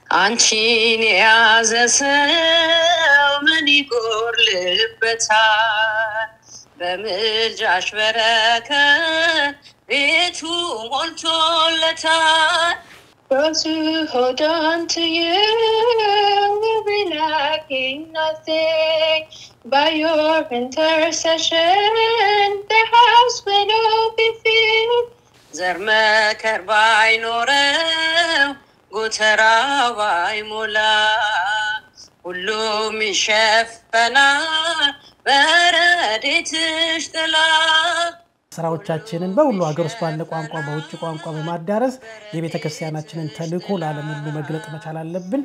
አንቺን የያዘ ሰው ምን ይጎርልበታል? በምልጃሽ በረከት ቤቱ ሞልቶለታል። Those who hold on to you will be lacking nothing. By your intercession, their house will all be filled. ዘር መከር ባይኖረው ጎተራ ባይሞላ ሁሉም ይሸፈናል በረድኤትሽ ጥላ። ስራዎቻችንን በሁሉ ሀገር ውስጥ ባለ ቋንቋ በውጭ ቋንቋ በማዳረስ የቤተ ክርስቲያናችንን ተልእኮ ለዓለም ሁሉ መግለጥ መቻል አለብን።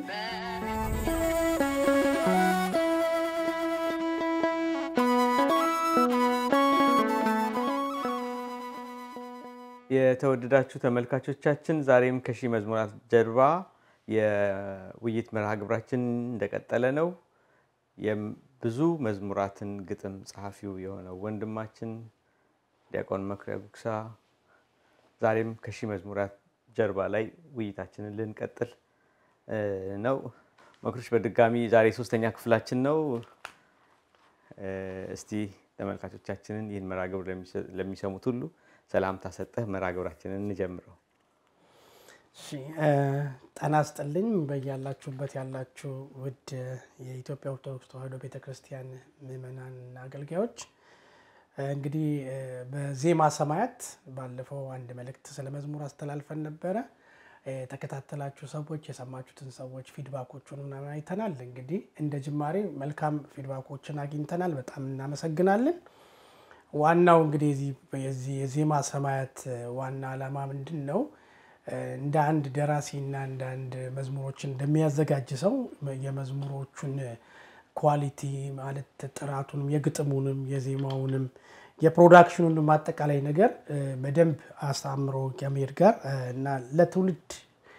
የተወደዳችሁ ተመልካቾቻችን ዛሬም ከሺህ መዝሙራት ጀርባ የውይይት መርሃ ግብራችን እንደቀጠለ ነው። የም- ብዙ መዝሙራትን ግጥም ጸሐፊው የሆነው ወንድማችን ዲያቆን መኩሪያ ጉግሳ ዛሬም ከሺህ መዝሙራት ጀርባ ላይ ውይይታችንን ልንቀጥል እ, ነው። መኩሪሽ በድጋሚ ዛሬ ሶስተኛ ክፍላችን ነው። እ፣ እስቲ ተመልካቾቻችንን ይህን መርሃ ግብር ለሚሰ- ለሚሰሙት ሁሉ ሰላምታ ሰጠህ መርሃ ግብራችንን እንጀምረው። እሺ እ፣ ጤና ይስጥልኝ በያላችሁበት ያላችሁ ውድ የኢትዮጵያ ኦርቶዶክስ ተዋሕዶ ቤተክርስቲያን ምዕመናንና አገልጋዮች እ፣ እንግዲህ እ፣ በዜማ ሰማያት ባለፈው አንድ መልእክት ስለ መዝሙር አስተላልፈን ነበረ። እ፣ የተከታተላችሁ ሰዎች የሰማችሁትን ሰዎች ፊድባኮቹን ምናምን አይተናል። እንግዲህ እንደ ጅማሬ መልካም ፊድባኮችን አግኝተናል። በጣም እናመሰግናለን። ዋናው እንግዲህ የዚህ- የዚህ የዜማ ሰማያት እ፣ ዋና ዓላማ ምንድን ነው? እ፣ እንደ አንድ ደራሲና እንደ አንድ መዝሙሮችን እንደሚያዘጋጅ ሰው የመዝሙሮቹን ኳሊቲ ማለት ጥራቱንም፣ የግጥሙንም፣ የዜማውንም፣ የፕሮዳክሽኑንም አጠቃላይ ነገር እ፣ በደንብ አሳምሮ ከመሄድ ጋር እ፣ እና ለትውልድ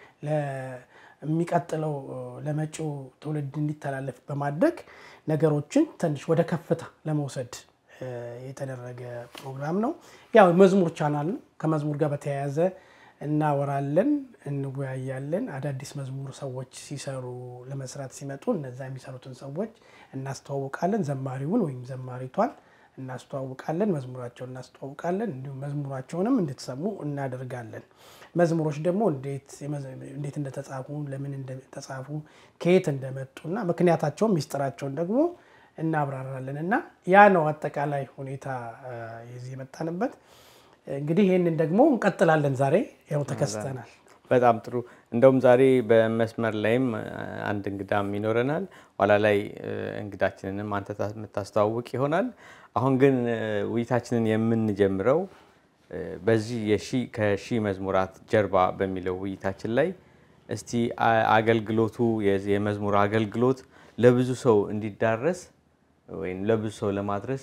ለሚቀጥለው እ፣ ለመጪው ትውልድ እንዲተላለፍ በማድረግ ነገሮችን ትንሽ ወደ ከፍታ ለመውሰድ እ፣ የተደረገ ፕሮግራም ነው። ያው መዝሙር ቻናል ነው። ከመዝሙር ጋር በተያያዘ እናወራለን፣ እንወያያለን። አዳዲስ መዝሙር ሰዎች ሲሰሩ ለመስራት ሲመጡ እነዛ የሚሰሩትን ሰዎች እናስተዋውቃለን። ዘማሪውን ወይም ዘማሪቷን እናስተዋውቃለን፣ መዝሙራቸውን እናስተዋውቃለን። እንዲሁም መዝሙራቸውንም እንድትሰሙ እናደርጋለን። መዝሙሮች ደግሞ እንዴት እንዴት እንደተጻፉ፣ ለምን እንደተጻፉ፣ ከየት እንደመጡና ምክንያታቸውን ሚስጥራቸውን ደግሞ እናብራራለን እና ያ ነው አጠቃላይ ሁኔታ አ፣ የዚህ የመጣንበት። እንግዲህ ይህንን ደግሞ እንቀጥላለን። ዛሬ ያው ተከስተናል። በጣም ጥሩ። እንደውም ዛሬ በመስመር ላይም እ፣ አንድ እንግዳም ይኖረናል። ኋላ ላይ እ፣ እንግዳችንንም አንተ ታ- የምታስተዋውቅ ይሆናል። አሁን ግን እ፣ ውይይታችንን የምንጀምረው እ፣ በዚህ የሺ ከሺህ መዝሙራት ጀርባ በሚለው ውይይታችን ላይ እስቲ አ- አገልግሎቱ የዚህ የመዝሙር አገልግሎት ለብዙ ሰው እንዲዳረስ ወይም ለብዙ ሰው ለማድረስ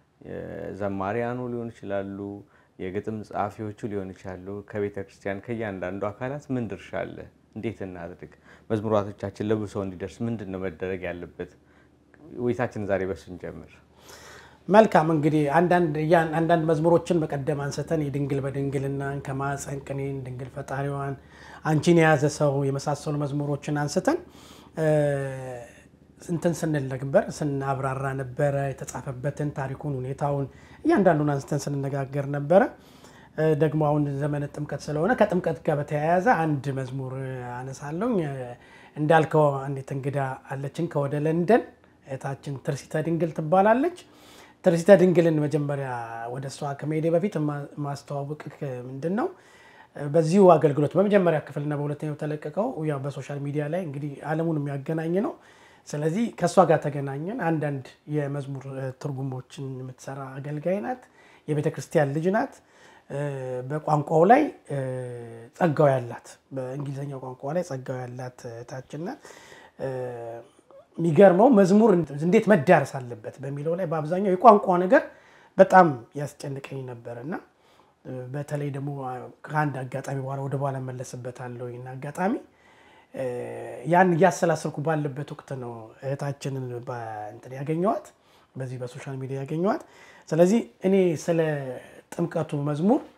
ዘማሪያኑ ሊሆን ይችላሉ፣ የግጥም ጸሐፊዎቹ ሊሆን ይችላሉ። ከቤተ ክርስቲያን ከእያንዳንዱ አካላት ምን ድርሻ አለ? እንዴት እናድርግ? መዝሙራቶቻችን ለብዙ ሰው እንዲደርስ ምንድን ነው መደረግ ያለበት? ውይይታችን ዛሬ በሱ እንጀምር። መልካም እንግዲህ አንዳንድ ያን- አንዳንድ መዝሙሮችን በቀደም አንስተን የድንግል በድንግልናን ከማፀን ቅኔን ድንግል ፈጣሪዋን አንቺን የያዘ ሰው የመሳሰሉ መዝሙሮችን አንስተን እ፣ እንትን ስንል ነበር ስናብራራ ነበረ። የተጻፈበትን ታሪኩን፣ ሁኔታውን እያንዳንዱን አንስተን ስንነጋገር ነበረ። እ፣ ደግሞ አሁን ዘመነ ጥምቀት ስለሆነ ከጥምቀት ጋር በተያያዘ አንድ መዝሙር አነሳለሁ። እንዳልከው አንዲት እንግዳ አለችን ከወደ ለንደን እህታችን ትርሲተ ድንግል ትባላለች። ትርሲተ ድንግልን መጀመሪያ ወደ እሷ ከመሄዴ በፊት ማ- ማስተዋወቅ ምንድን ነው በዚሁ አገልግሎት በመጀመሪያ ክፍልና በሁለተኛው ተለቀቀው ያው በሶሻል ሚዲያ ላይ እንግዲህ ዓለሙን የሚያገናኝ ነው። ስለዚህ ከእሷ ጋር ተገናኘን። አንዳንድ የመዝሙር እ፣ ትርጉሞችን የምትሰራ አገልጋይ ናት። የቤተ ክርስቲያን ልጅ ናት። እ፣ በቋንቋው ላይ እ፣ ጸጋው ያላት በእንግሊዝኛው ቋንቋ ላይ ጸጋው ያላት እህታችን ናት። እ፣ የሚገርመው መዝሙር እንዴት መዳረስ አለበት በሚለው ላይ በአብዛኛው የቋንቋ ነገር በጣም ያስጨንቀኝ ነበር እና እ፣ በተለይ ደግሞ አ፣ ከአንድ አጋጣሚ በኋላ ወደ በኋላ መለስበታለሁ ይህን አጋጣሚ እ፣ ያን እያሰላሰልኩ ባለበት ወቅት ነው እህታችንን በእንትን ያገኘዋት በዚህ በሶሻል ሚዲያ ያገኘዋት። ስለዚህ እኔ ስለ ጥምቀቱ መዝሙር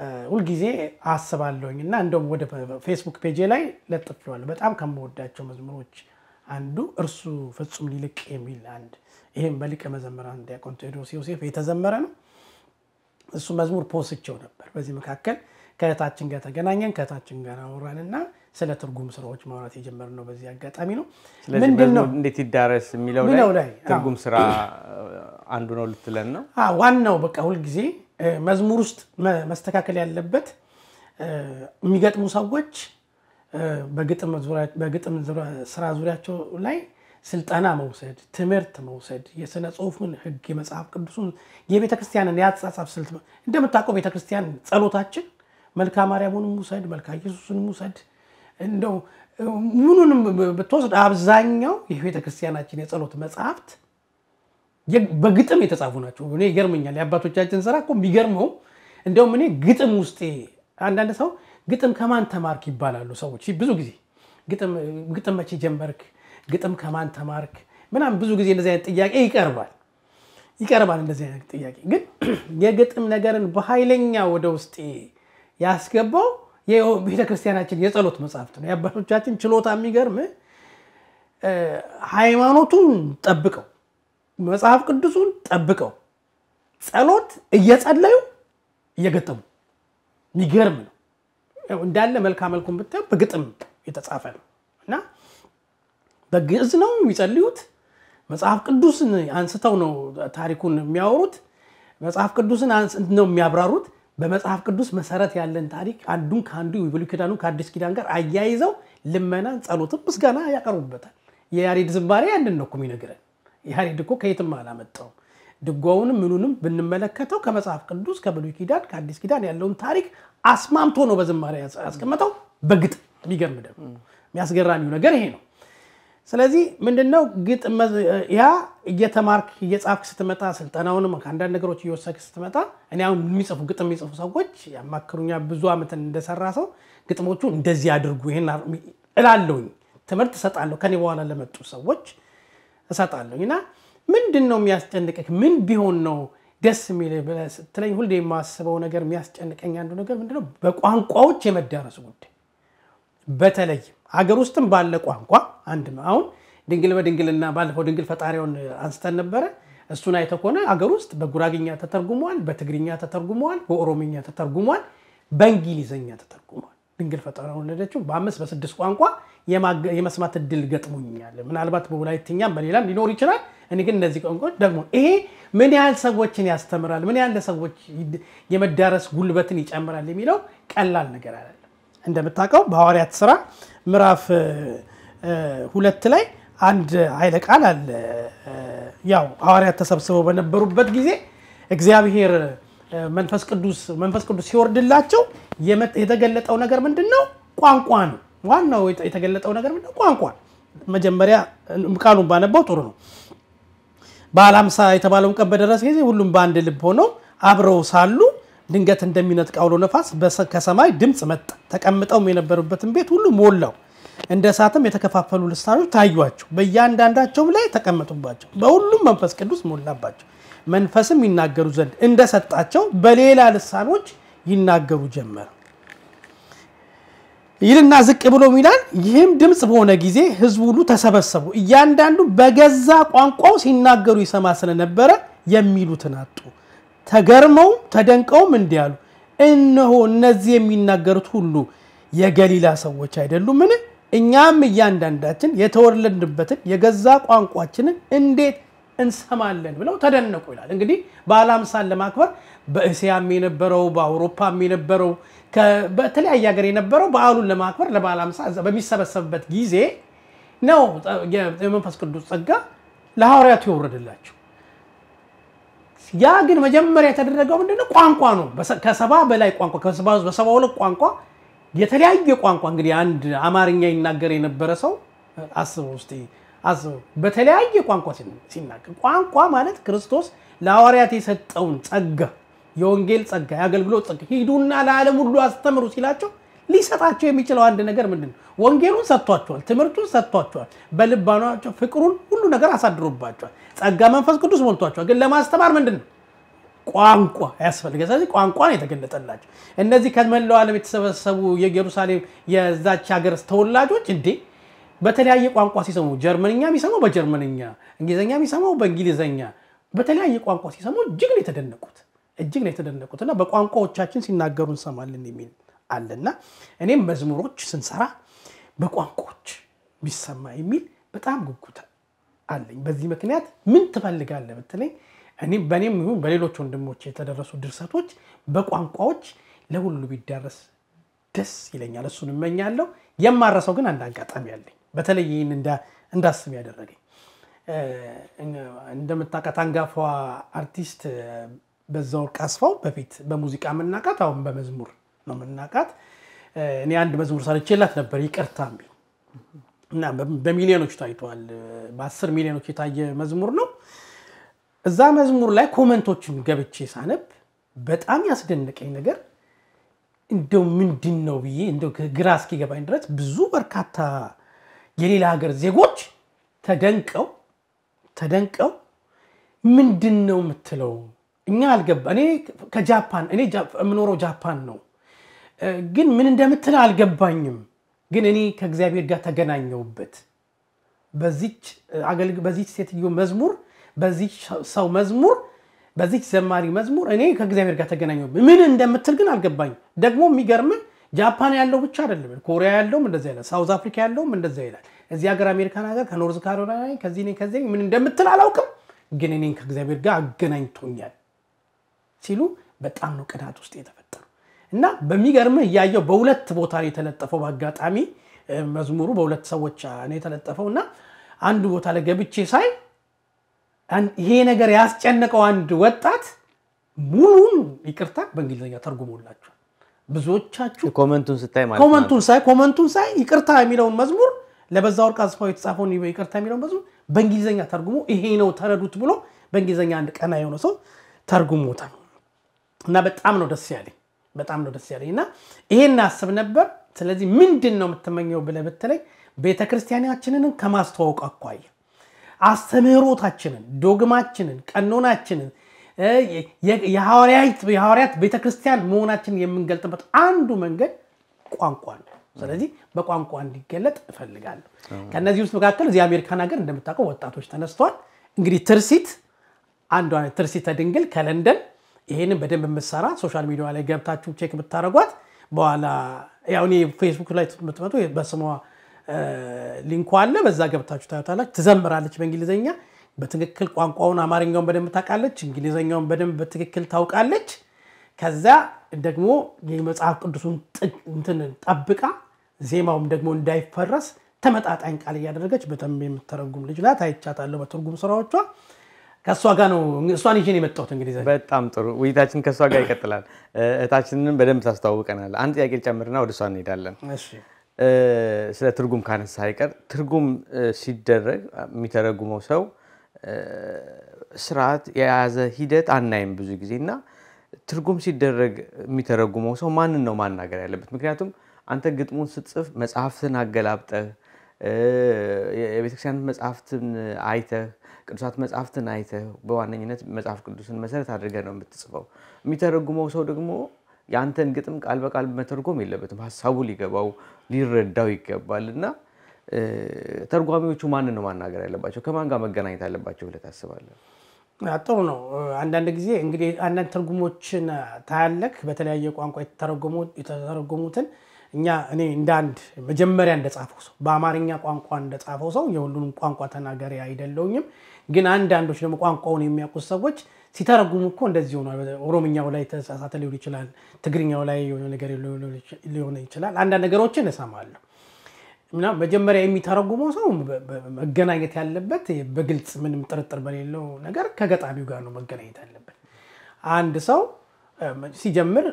ሁልጊዜ አስባለሁኝ እና እንደውም ወደ ፌስቡክ ፔጄ ላይ ለጥፌዋለሁ። በጣም ከምወዳቸው መዝሙሮች አንዱ እርሱ ፍጹም ሊልቅ የሚል አንድ ይህም በሊቀ መዘምራን ዲያቆን ቴዎድሮስ ዮሴፍ የተዘመረ ነው። እሱ መዝሙር ፖስቸው ነበር። በዚህ መካከል ከእህታችን ጋር ተገናኘን፣ ከእህታችን ጋር አወራን እና ስለ ትርጉም ስራዎች ማውራት የጀመርነው በዚህ አጋጣሚ ነው። ስለዚህ ምንድን ነው መዝሙር እንዴት ይዳረስ የሚለው ሚለው ላይ ላይ፣ ትርጉም ስራ አንዱ ነው ልትለን ነው። አ፣ ዋናው በቃ ሁልጊዜ እ፣ መዝሙር ውስጥ መ- መስተካከል ያለበት እ፣ የሚገጥሙ ሰዎች እ፣ በግጥም ዙሪያ- በግጥም ዙሪያ- ስራ ዙሪያቸው ላይ ስልጠና መውሰድ፣ ትምህርት መውሰድ፣ የስነ ጽሁፉን ህግ፣ የመጽሐፍ ቅዱሱን፣ የቤተ ክርስቲያንን የአጻጻፍ ስልት እንደምታውቀው ቤተ ክርስቲያን ጸሎታችን መልካ ማርያሙንም ውሰድ፣ መልካ ኢየሱስንም ውሰድ እንደው እ፣ ምኑንም ብትወስድ አብዛኛው የቤተ ክርስቲያናችን የጸሎት መጽሐፍት የ- በግጥም የተጻፉ ናቸው። እኔ ይገርመኛል። የአባቶቻችን ስራ እኮ የሚገርመው እንደውም እኔ ግጥም ውስጥ አንዳንድ ሰው ግጥም ከማን ተማርክ ይባላሉ ሰዎች ብዙ ጊዜ ግጥም ግጥም መቼ ጀመርክ፣ ግጥም ከማን ተማርክ ምናምን ብዙ ጊዜ እንደዚህ አይነት ጥያቄ ይቀርባል ይቀርባል እንደዚህ አይነት ጥያቄ ግን የግጥም ነገርን በኃይለኛ ወደ ውስጤ ያስገባው ቤተክርስቲያናችን የጸሎት መጽሐፍት ነው። የአባቶቻችን ችሎታ የሚገርም እ፣ ሃይማኖቱን ጠብቀው መጽሐፍ ቅዱሱን ጠብቀው ጸሎት እየጸለዩ እየገጠሙ የሚገርም ነው። ያው እንዳለ መልካ መልኩን ብታየው በግጥም የተጻፈ ነው እና በግዕዝ ነው የሚጸልዩት። መጽሐፍ ቅዱስን አንስተው ነው ታሪኩን የሚያወሩት። መጽሐፍ ቅዱስን አንስ- ነው የሚያብራሩት። በመጽሐፍ ቅዱስ መሰረት ያለን ታሪክ አንዱን ከአንዱ የብሉይ ኪዳኑ ከአዲስ ኪዳን ጋር አያይዘው ልመናን፣ ጸሎትን፣ ምስጋና ያቀርቡበታል። የያሬድ ዝማሬ ያንን ነው እኮ የሚነግረን። ያሬድ እኮ ከየትም አላመጣውም። ድጓውንም ምኑንም ብንመለከተው ከመጽሐፍ ቅዱስ ከብሉይ ኪዳን ከአዲስ ኪዳን ያለውን ታሪክ አስማምቶ ነው በዝማሬ ያስቀመጠው በግጥም። የሚገርም ደግሞ የሚያስገራሚው ነገር ይሄ ነው። ስለዚህ ምንድነው ግጥም መዝ- ያ እየተማርክ እየጻፍክ ስትመጣ ስልጠናውንም ከአንዳንድ ነገሮች እየወሰድክ ስትመጣ እኔ አሁን የሚጽፉ ግጥም የሚጽፉ ሰዎች ያማክሩኛ ብዙ ዓመትን እንደሰራ ሰው ግጥሞቹ እንደዚህ አድርጉ ይሄን አር- እላለሁኝ። ትምህርት እሰጣለሁ ከኔ በኋላ ለመጡ ሰዎች እሰጣለሁኝ እና ምንድን ነው የሚያስጨንቅህ? ምን ቢሆን ነው ደስ የሚል ብለህ ስትለኝ ሁሌ የማስበው ነገር የሚያስጨንቀኝ አንዱ ነገር ምንድነው በቋንቋዎች የመዳረሱ ጉዳይ በተለይም ሀገር ውስጥም ባለ ቋንቋ አንድ ነው። አሁን ድንግል በድንግልና ባለፈው ድንግል ፈጣሪውን አንስተን ነበረ። እሱን አይተህ ከሆነ ሀገር ውስጥ በጉራግኛ ተተርጉመዋል፣ በትግርኛ ተተርጉመዋል፣ በኦሮምኛ ተተርጉመዋል፣ በእንግሊዝኛ ተተርጉመዋል። ድንግል ፈጣሪውን ወለደችው በአምስት በስድስት ቋንቋ የማገ- የመስማት እድል ገጥሞኛል። ምናልባት በወላይትኛም በሌላም ሊኖር ይችላል። እኔ ግን እነዚህ ቋንቋዎች ደግሞ ይሄ ምን ያህል ሰዎችን ያስተምራል፣ ምን ያህል ለሰዎች ይድ- የመዳረስ ጉልበትን ይጨምራል የሚለው ቀላል ነገር አይደለም። እንደምታውቀው በሐዋርያት ስራ ምዕራፍ እ፣ እ፣ ሁለት ላይ አንድ ኃይለ ቃል አለ። እ፣ ያው ሐዋርያት ተሰብስበው በነበሩበት ጊዜ እግዚአብሔር እ፣ መንፈስ ቅዱስ መንፈስ ቅዱስ ሲወርድላቸው የመ- የተገለጠው ነገር ምንድን ነው? ቋንቋ ነው። ዋናው የተ- የተገለጠው ነገር ምንድን ነው? ቋንቋ ነው። መጀመሪያ እ፣ ቃሉን ባነባው ጥሩ ነው። በዓለ ሃምሳ የተባለውን ቀን በደረሰ ጊዜ ሁሉም በአንድ ልብ ሆነው አብረው ሳሉ ድንገት እንደሚነጥቅ አውሎ ነፋስ በሰ- ከሰማይ ድምፅ መጣ። ተቀምጠውም የነበሩበትን ቤት ሁሉ ሞላው። እንደ እሳትም የተከፋፈሉ ልሳኖች ታዩአቸው፣ በእያንዳንዳቸውም ላይ ተቀመጡባቸው። በሁሉም መንፈስ ቅዱስ ሞላባቸው። መንፈስም ይናገሩ ዘንድ እንደሰጣቸው በሌላ ልሳኖች ይናገሩ ጀመር። ይልና ዝቅ ብሎ ይላል። ይህም ድምፅ በሆነ ጊዜ ሕዝቡ ሁሉ ተሰበሰቡ። እያንዳንዱ በገዛ ቋንቋው ሲናገሩ ይሰማ ስለነበረ የሚሉትን አጡ። ተገርመውም ተደንቀውም እንዲህ አሉ፣ እነሆ እነዚህ የሚናገሩት ሁሉ የገሊላ ሰዎች አይደሉምን? እኛም እያንዳንዳችን የተወለድንበትን የገዛ ቋንቋችንን እንዴት እንሰማለን ብለው ተደነቁ ይላል። እንግዲህ በዓለ ሃምሳን ለማክበር በእስያም የነበረው በአውሮፓም የነበረው ከ- በተለያየ ሀገር የነበረው በዓሉን ለማክበር ለበዓለ ሃምሳ እዛ በሚሰበሰብበት ጊዜ ነው የ- የመንፈስ ቅዱስ ጸጋ ለሐዋርያቱ የወረደላቸው። ያ ግን መጀመሪያ የተደረገው ምንድነው? ቋንቋ ነው። በሰ- ከሰባ በላይ ቋንቋ ከሰባ በሰባ ሁለት ቋንቋ የተለያየ ቋንቋ እንግዲህ አንድ አማርኛ ይናገር የነበረ ሰው አስበው ውስጥ አስበው በተለያየ ቋንቋ ሲን- ሲናገር ቋንቋ ማለት ክርስቶስ ለሐዋርያት የሰጠውን ጸጋ የወንጌል ጸጋ የአገልግሎት ጸጋ ሂዱና ለዓለም ሁሉ አስተምሩ ሲላቸው ሊሰጣቸው የሚችለው አንድ ነገር ምንድን ነው? ወንጌሉን ሰጥቷቸዋል፣ ትምህርቱን ሰጥቷቸዋል፣ በልባናቸው ፍቅሩን ሁሉ ነገር አሳድሮባቸዋል፣ ጸጋ መንፈስ ቅዱስ ሞልቷቸዋል። ግን ለማስተማር ምንድን ነው ቋንቋ ያስፈልጋል። ስለዚህ ቋንቋ ነው የተገለጠላቸው። እነዚህ ከመላው ዓለም የተሰበሰቡ የኢየሩሳሌም የዛች ሀገር ተወላጆች እንዴ በተለያየ ቋንቋ ሲሰሙ ጀርመንኛ የሚሰማው በጀርመንኛ፣ እንግሊዝኛ የሚሰማው በእንግሊዝኛ፣ በተለያየ ቋንቋ ሲሰሙ እጅግ ነው የተደነቁት እጅግ ነው የተደነቁት እና በቋንቋዎቻችን ሲናገሩ እንሰማለን የሚል አለና እኔም መዝሙሮች ስንሰራ በቋንቋዎች ቢሰማ የሚል በጣም ጉጉት አለኝ። በዚህ ምክንያት ምን ትፈልጋለህ ብትለኝ እኔም በእኔም ይሁን በሌሎች ወንድሞች የተደረሱ ድርሰቶች በቋንቋዎች ለሁሉ ቢዳረስ ደስ ይለኛል። እሱን እመኛለሁ። የማረሰው ግን አንድ አጋጣሚ አለኝ። በተለይ ይህን እንዳስብ ያደረገኝ እንደምታውቃት አንጋፋዋ አርቲስት በዛወርቅ አስፋው በፊት በሙዚቃ የምናውቃት አሁን በመዝሙር ነው የምናውቃት። እኔ አንድ መዝሙር ሰርቼላት ነበር ይቅርታ የሚል እና በሚሊዮኖች ታይተዋል። በአስር ሚሊዮኖች የታየ መዝሙር ነው። እዛ መዝሙር ላይ ኮመንቶችን ገብቼ ሳነብ በጣም ያስደነቀኝ ነገር እንደው ምንድን ነው ብዬ እንደው ግራ እስኪገባኝ ድረስ ብዙ በርካታ የሌላ ሀገር ዜጎች ተደንቀው ተደንቀው ምንድን ነው የምትለው እኛ አልገባ እኔ ከጃፓን እኔ የምኖረው ጃፓን ነው፣ ግን ምን እንደምትለው አልገባኝም። ግን እኔ ከእግዚአብሔር ጋር ተገናኘውበት በዚች ሴትዮ መዝሙር፣ በዚች ሰው መዝሙር፣ በዚች ዘማሪ መዝሙር እኔ ከእግዚአብሔር ጋር ተገናኘውበት። ምን እንደምትል ግን አልገባኝም። ደግሞ የሚገርምህ ጃፓን ያለው ብቻ አይደለም፣ ኮሪያ ያለውም እንደዛ ይላል፣ ሳውዝ አፍሪካ ያለውም እንደዛ ይላል። እዚህ ሀገር አሜሪካን ሀገር ከኖርዝ ካሮላይና ከዚህ ከዚህ ምን እንደምትል አላውቅም፣ ግን እኔን ከእግዚአብሔር ጋር አገናኝቶኛል ሲሉ በጣም ነው ቅናት ውስጥ የተፈጠሩ እና በሚገርምህ እያየው በሁለት ቦታ ነው የተለጠፈው። በአጋጣሚ መዝሙሩ በሁለት ሰዎች ነው የተለጠፈው እና አንዱ ቦታ ላይ ገብቼ ሳይ ይሄ ነገር ያስጨነቀው አንድ ወጣት ሙሉን ይቅርታ በእንግሊዝኛ ተርጉሞላቸዋል። ብዙዎቻችሁ ኮመንቱን ስታይ ማለት ነው። ኮመንቱን ሳይ ኮመንቱን ሳይ ይቅርታ የሚለውን መዝሙር ለበዛ ወርቅ አስፋው የተጻፈውን ይቅርታ የሚለውን መዝሙር በእንግሊዝኛ ተርጉሞ ይሄ ነው ተረዱት ብሎ በእንግሊዝኛ አንድ ቀና የሆነ ሰው ተርጉሞታል። እና በጣም ነው ደስ ያለኝ በጣም ነው ደስ ያለኝ እና ይሄን አስብ ነበር። ስለዚህ ምንድን ነው የምትመኘው ብለህ ብትለኝ ቤተ ክርስቲያናችንን ከማስተዋወቅ አኳያ አስተምህሮታችንን፣ ዶግማችንን፣ ቀኖናችንን የሐዋርያት ቤተክርስቲያን መሆናችንን የምንገልጥበት አንዱ መንገድ ቋንቋ ነው። ስለዚህ በቋንቋ እንዲገለጥ እፈልጋለሁ። ከእነዚህ ውስጥ መካከል እዚህ አሜሪካን ሀገር እንደምታውቀው ወጣቶች ተነስተዋል። እንግዲህ ትርሲት አንዷ ትርሲት ድንግል ከለንደን ይሄንን በደንብ የምትሰራ ሶሻል ሚዲያ ላይ ገብታችሁ ቼክ ብታደረጓት በኋላ ያው እኔ ፌስቡክ ላይ የምትመጡ በስሟ ሊንኩ አለ። በዛ ገብታችሁ ታዩታላችሁ። ትዘምራለች በእንግሊዝኛ በትክክል ቋንቋውን አማርኛውን በደንብ ታውቃለች፣ እንግሊዝኛውን በደንብ በትክክል ታውቃለች። ከዛ ደግሞ የመጽሐፍ ቅዱሱን እንትን ጠብቃ ዜማውም ደግሞ እንዳይፈረስ ተመጣጣኝ ቃል እያደረገች በደንብ የምተረጉም ልጅ ናት። አይቻታለሁ በትርጉም ስራዎቿ። ከእሷ ጋር ነው እሷን ይዤ ነው የመጣሁት። እንግዲህ በጣም ጥሩ ውይይታችን ከእሷ ጋር ይቀጥላል። እህታችንን በደንብ ታስተዋውቀናል። አንድ ጥያቄ ጨምርና ወደ እሷ እንሄዳለን። ስለ ትርጉም ካነሳ አይቀር ትርጉም ሲደረግ የሚተረጉመው ሰው ስርዓት የያዘ ሂደት አናይም ብዙ ጊዜ እና ትርጉም ሲደረግ የሚተረጉመው ሰው ማንን ነው ማናገር ያለበት? ምክንያቱም አንተ ግጥሙን ስትጽፍ መጽሐፍትን አገላብጠህ የቤተክርስቲያን መጽሐፍትን አይተህ ቅዱሳት መጽሐፍትን አይተህ በዋነኝነት መጽሐፍ ቅዱስን መሰረት አድርገህ ነው የምትጽፈው። የሚተረጉመው ሰው ደግሞ የአንተን ግጥም ቃል በቃል መተርጎም የለበትም። ሀሳቡ ሊገባው ሊረዳው ይገባል እና ተርጓሚዎቹ ማንን ነው ማናገር ያለባቸው? ከማን ጋር መገናኘት አለባቸው ብለህ ታስባለህ? ጥሩ ነው። አንዳንድ ጊዜ እንግዲህ አንዳንድ ትርጉሞችን ታያለክ በተለያየ ቋንቋ የተተረጎሙትን እኛ እኔ እንደ አንድ መጀመሪያ እንደጻፈው ሰው በአማርኛ ቋንቋ እንደጻፈው ሰው የሁሉንም ቋንቋ ተናጋሪ አይደለውኝም። ግን አንዳንዶች ደግሞ ቋንቋውን የሚያውቁት ሰዎች ሲተረጉሙ እኮ እንደዚህ ሆኗል። ኦሮምኛው ላይ ተሳሳተ ሊሆን ይችላል። ትግርኛው ላይ የሆነ ነገር ሊሆን ይችላል። አንዳንድ ነገሮችን እሰማለሁ እና መጀመሪያ የሚተረጉመው ሰው መገናኘት ያለበት በግልጽ ምንም ጥርጥር በሌለው ነገር ከገጣሚው ጋር ነው መገናኘት ያለበት። አንድ ሰው ሲጀምር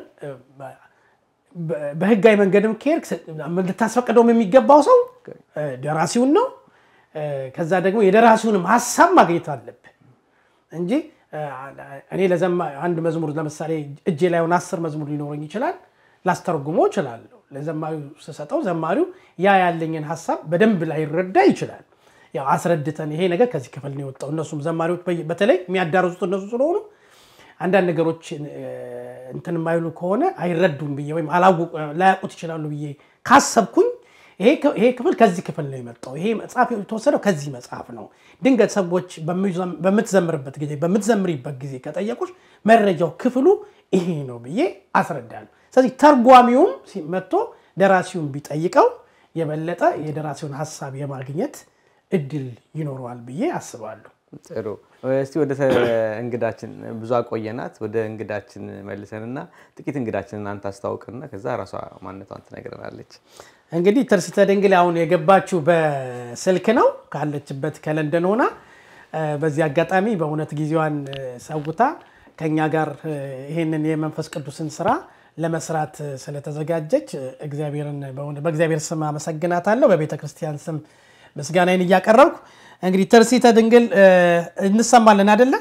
በህጋዊ መንገድም ከሄድክ ልታስፈቅደውም የሚገባው ሰው ደራሲውን ነው። ከዛ ደግሞ የደራሲውንም ሀሳብ ማግኘት አለብህ እንጂ እኔ አንድ መዝሙር ለምሳሌ እጄ ላይ ሆነ አስር መዝሙር ሊኖረኝ ይችላል። ላስተረጉመው እችላለሁ። ለዘማሪው ስሰጠው ዘማሪው ያ ያለኝን ሀሳብ በደንብ ላይረዳ ይችላል። ያው አስረድተን ይሄ ነገር ከዚህ ክፍል ነው የወጣው። እነሱም ዘማሪዎች በተለይ የሚያዳርሱት እነሱ ስለሆኑ አንዳንድ ነገሮች እንትን የማይሉ ከሆነ አይረዱም ብዬ ወይም ላያውቁት ይችላሉ ብዬ ካሰብኩኝ ይሄ ክፍል ከዚህ ክፍል ነው የመጣው፣ ይሄ መጽሐፍ የተወሰደው ከዚህ መጽሐፍ ነው። ድንገት ሰዎች በምትዘምርበት ጊዜ በምትዘምሪበት ጊዜ ከጠየቁች መረጃው ክፍሉ ይሄ ነው ብዬ አስረዳለሁ። ስለዚህ ተርጓሚውም መጥቶ ደራሲውን ቢጠይቀው የበለጠ የደራሲውን ሀሳብ የማግኘት እድል ይኖረዋል ብዬ አስባለሁ። ጥሩ። እስቲ ወደ እንግዳችን ብዙ አቆየናት። ወደ እንግዳችን መልሰንና ጥቂት እንግዳችንን አንተ አስታውቅና ከዛ ራሷ ማንነቷን ትነግረናለች። እንግዲህ ትርሲተ ድንግል አሁን የገባችው በስልክ ነው ካለችበት ከለንደን ሆና። በዚህ አጋጣሚ በእውነት ጊዜዋን ሰውታ ከኛ ጋር ይህንን የመንፈስ ቅዱስን ስራ ለመስራት ስለተዘጋጀች እግዚአብሔርን በእግዚአብሔር ስም አመሰግናታለሁ። በቤተ ክርስቲያን ስም ምስጋናዬን እያቀረብኩ እንግዲህ ትርሲተ ድንግል እንሰማለን አደለ?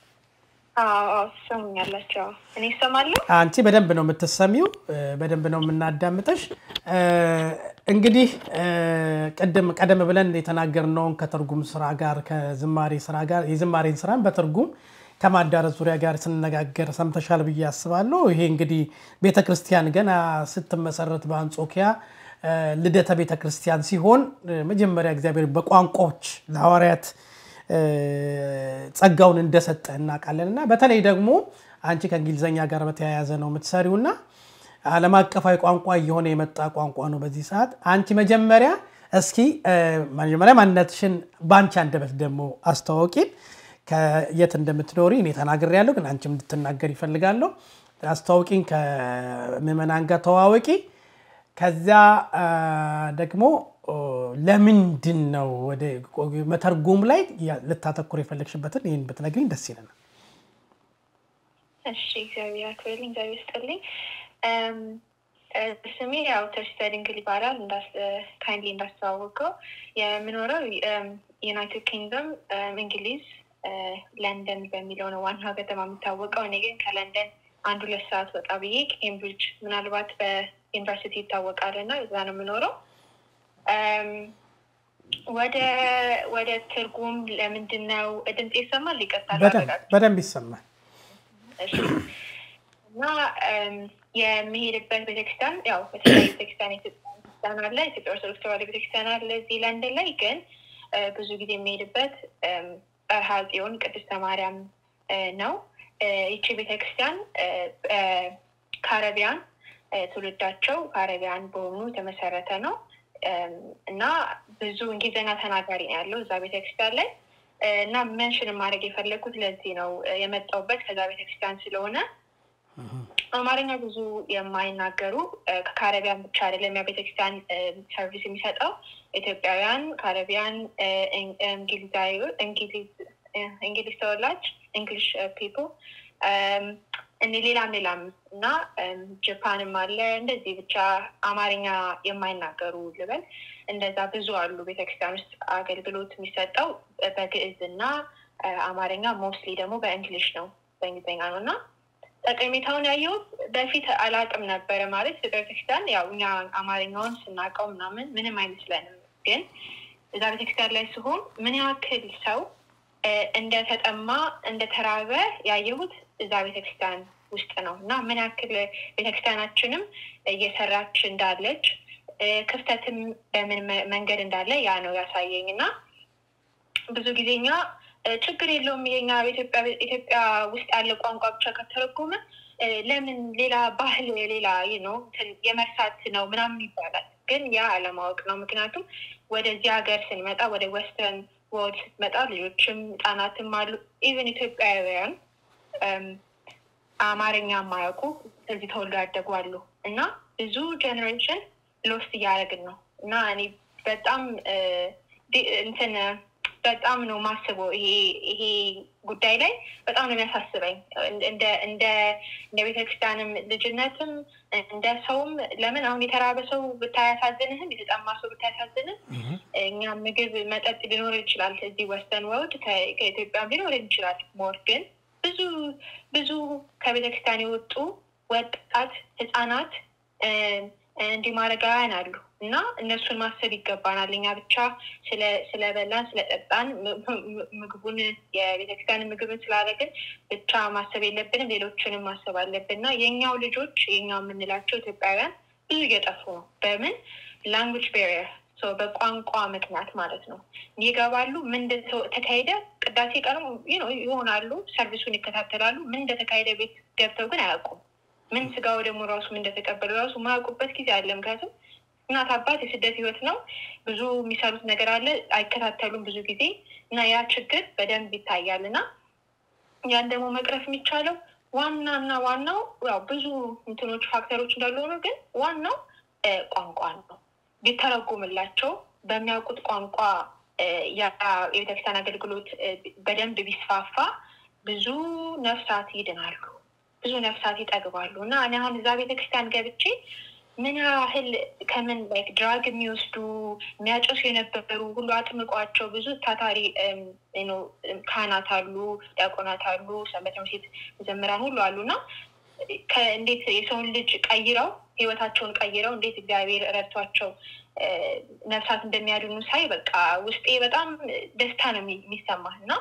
ትሰሙኛላቸው። እኔ እሰማለሁ። አንቺ በደንብ ነው የምትሰሚው፣ በደንብ ነው የምናዳምጠሽ። እንግዲህ ቅድም ቀደም ብለን የተናገርነውን ከትርጉም ስራ ጋር ከዝማሬ ስራ ጋር የዝማሬን ስራን በትርጉም ከማዳረስ ዙሪያ ጋር ስንነጋገር ሰምተሻል ብዬ አስባለሁ። ይሄ እንግዲህ ቤተክርስቲያን ገና ስትመሰረት በአንጾኪያ ልደተ ቤተ ክርስቲያን ሲሆን መጀመሪያ እግዚአብሔር በቋንቋዎች ለሐዋርያት ጸጋውን እንደሰጠ እናውቃለን እና በተለይ ደግሞ አንቺ ከእንግሊዝኛ ጋር በተያያዘ ነው የምትሰሪው እና ዓለም አቀፋዊ ቋንቋ እየሆነ የመጣ ቋንቋ ነው በዚህ ሰዓት። አንቺ መጀመሪያ እስኪ መጀመሪያ ማንነትሽን በአንቺ አንደበት ደግሞ አስተዋወቂን። ከየት እንደምትኖሪ እኔ ተናግሬያለሁ፣ ግን አንቺም እንድትናገር ይፈልጋለሁ። አስተዋውቂን፣ ከምዕመናን ጋር ተዋወቂ። ከዚያ ደግሞ ለምንድን ነው ወደ መተርጎም ላይ ልታተኩር የፈለግሽበትን ይህን ብትነግሪኝ ደስ ይለናል። እሺ፣ እግዚአብሔር አክብርልኝ፣ እግዚአብሔር ይስጥልኝ። ስሜ ያው ትርሲተ ድንግል ይባላል። ካይንድሊ እንዳስተዋወቀው የምኖረው ዩናይትድ ኪንግደም እንግሊዝ ለንደን በሚለው ነው ዋና ከተማ የሚታወቀው። እኔ ግን ከለንደን አንድ ሁለት ሰዓት ወጣ ብዬ ኬምብሪጅ ምናልባት በዩኒቨርሲቲ ይታወቃል እና እዛ ነው የምኖረው። ወደ ወደ ትርጉም ለምንድን ነው ድምፅ ይሰማል? ይቀጥላል። በደንብ ይሰማል። እና የሚሄድበት ቤተክርስቲያን ያው በተለያዩ ቤተክርስቲያን ቤተክርስቲያን አለ። ኢትዮጵያ ኦርቶዶክስ ተዋሕዶ ቤተክርስቲያን አለ እዚህ ለንደን ላይ ግን ብዙ ጊዜ የሚሄድበት ጸርሐ ጽዮን ቅድስተ ማርያም ነው። ይቺ ቤተክርስቲያን ካረቢያን ትውልዳቸው ካረቢያን በሆኑ የተመሰረተ ነው እና ብዙ እንግሊዝኛ ተናጋሪ ነው ያለው እዛ ቤተክርስቲያን ላይ እና መንሽን ማድረግ የፈለግኩት ለዚህ ነው የመጣውበት ከዛ ቤተክርስቲያን ስለሆነ አማርኛ ብዙ የማይናገሩ ከካረቢያን ብቻ አይደለም ያ ቤተክርስቲያን ሰርቪስ የሚሰጠው ኢትዮጵያውያን፣ ካረቢያን፣ እንግሊዛዊ እንግሊዝ ተወላጅ እንግሊሽ ፒፕል እኔ ሌላም ሌላም እና ጃፓንም አለ እንደዚህ ብቻ አማርኛ የማይናገሩ ልበል እንደዛ ብዙ አሉ። ቤተክርስቲያን ውስጥ አገልግሎት የሚሰጠው በግዕዝ እና አማርኛ ሞስትሊ ደግሞ በእንግሊሽ ነው በእንግሊዝኛ ነው እና ጠቀሜታውን ያየሁት በፊት አላቅም ነበረ። ማለት ቤተክርስቲያን ያው እኛ አማርኛውን ስናውቀው ምናምን ምንም አይመስለንም፣ ግን እዛ ቤተክርስቲያን ላይ ሲሆን ምን ያክል ሰው እንደተጠማ እንደተራበ ያየሁት እዛ ቤተክርስቲያን ውስጥ ነው እና ምን ያክል ቤተክርስቲያናችንም እየሰራች እንዳለች ክፍተትም በምን መንገድ እንዳለ ያ ነው ያሳየኝ እና ብዙ ጊዜ እኛ ችግር የለውም የኛ ኢትዮጵያ ውስጥ ያለ ቋንቋ ብቻ ከተረጎመ ለምን ሌላ ባህል ሌላ ነው የመርሳት ነው ምናምን ይባላል። ግን ያ አለማወቅ ነው። ምክንያቱም ወደዚህ ሀገር ስንመጣ ወደ ወስተርን ወርልድ ስትመጣ ልጆችም ህጻናትም አሉ ኢቨን ኢትዮጵያውያን አማርኛ የማያውቁ እዚህ ተወልዶ ያደጉ አሉ እና ብዙ ጀኔሬሽን ሎስት እያደረግን ነው እና እኔ በጣም እንትን በጣም ነው ማስበው ይሄ ይሄ ጉዳይ ላይ በጣም ነው የሚያሳስበኝ። እንደ እንደ እንደ ቤተክርስቲያንም ልጅነትም እንደ ሰውም ለምን አሁን የተራበ ሰው ብታያሳዝንህም የተጠማ ሰው ብታያሳዝንም እኛ ምግብ መጠጥ ሊኖር ይችላል እዚህ ወስተን ወርልድ ከኢትዮጵያም ሊኖር ይችላል። ሞር ግን ብዙ ብዙ ከቤተክርስቲያን የወጡ ወጣት ህፃናት እንዲህ ማረጋውያን አሉ እና እነሱን ማሰብ ይገባናል። እኛ ብቻ ስለበላን ስለጠጣን ምግቡን የቤተክርስቲያን ምግብን ስላደረግን ብቻ ማሰብ የለብንም፣ ሌሎችንም ማሰብ አለብን እና የእኛው ልጆች የኛው የምንላቸው ኢትዮጵያውያን ብዙ እየጠፉ ነው። በምን ላንጉጅ ቤሪየር በቋንቋ ምክንያት ማለት ነው። ይገባሉ ምን እንደተካሄደ ቅዳሴ ቀኑ ይሆናሉ፣ ሰርቪሱን ይከታተላሉ። ምን እንደተካሄደ ቤት ገብተው ግን አያውቁም። ምን ስጋው ደግሞ ራሱ ምን እንደተቀበሉ ራሱ ማያውቁበት ጊዜ አለ። ምክንያቱም እናት አባት የስደት ህይወት ነው። ብዙ የሚሰሩት ነገር አለ፣ አይከታተሉም ብዙ ጊዜ እና ያ ችግር በደንብ ይታያል እና ያን ደግሞ መቅረፍ የሚቻለው ዋና እና ዋናው ያው ብዙ እንትኖች ፋክተሮች እንዳሉ ሆኖ ግን ዋናው ቋንቋ ነው። ቢተረጉምላቸው በሚያውቁት ቋንቋ የቤተክርስቲያን አገልግሎት በደንብ ቢስፋፋ ብዙ ነፍሳት ይድናሉ፣ ብዙ ነፍሳት ይጠግባሉ እና እኔ አሁን እዛ ቤተክርስቲያን ገብቼ ምን ያህል ከምን ላይክ ድራግ የሚወስዱ የሚያጨሱ የነበሩ ሁሉ አጥምቋቸው ብዙ ታታሪ ካህናት አሉ፣ ዲያቆናት አሉ፣ ሰንበት ትምህርት ቤት መዘምራን ሁሉ አሉ እና እንዴት የሰውን ልጅ ቀይረው ህይወታቸውን ቀይረው እንዴት እግዚአብሔር ረድቷቸው ነፍሳት እንደሚያድኑ ሳይ በቃ ውስጤ በጣም ደስታ ነው የሚሰማህ እና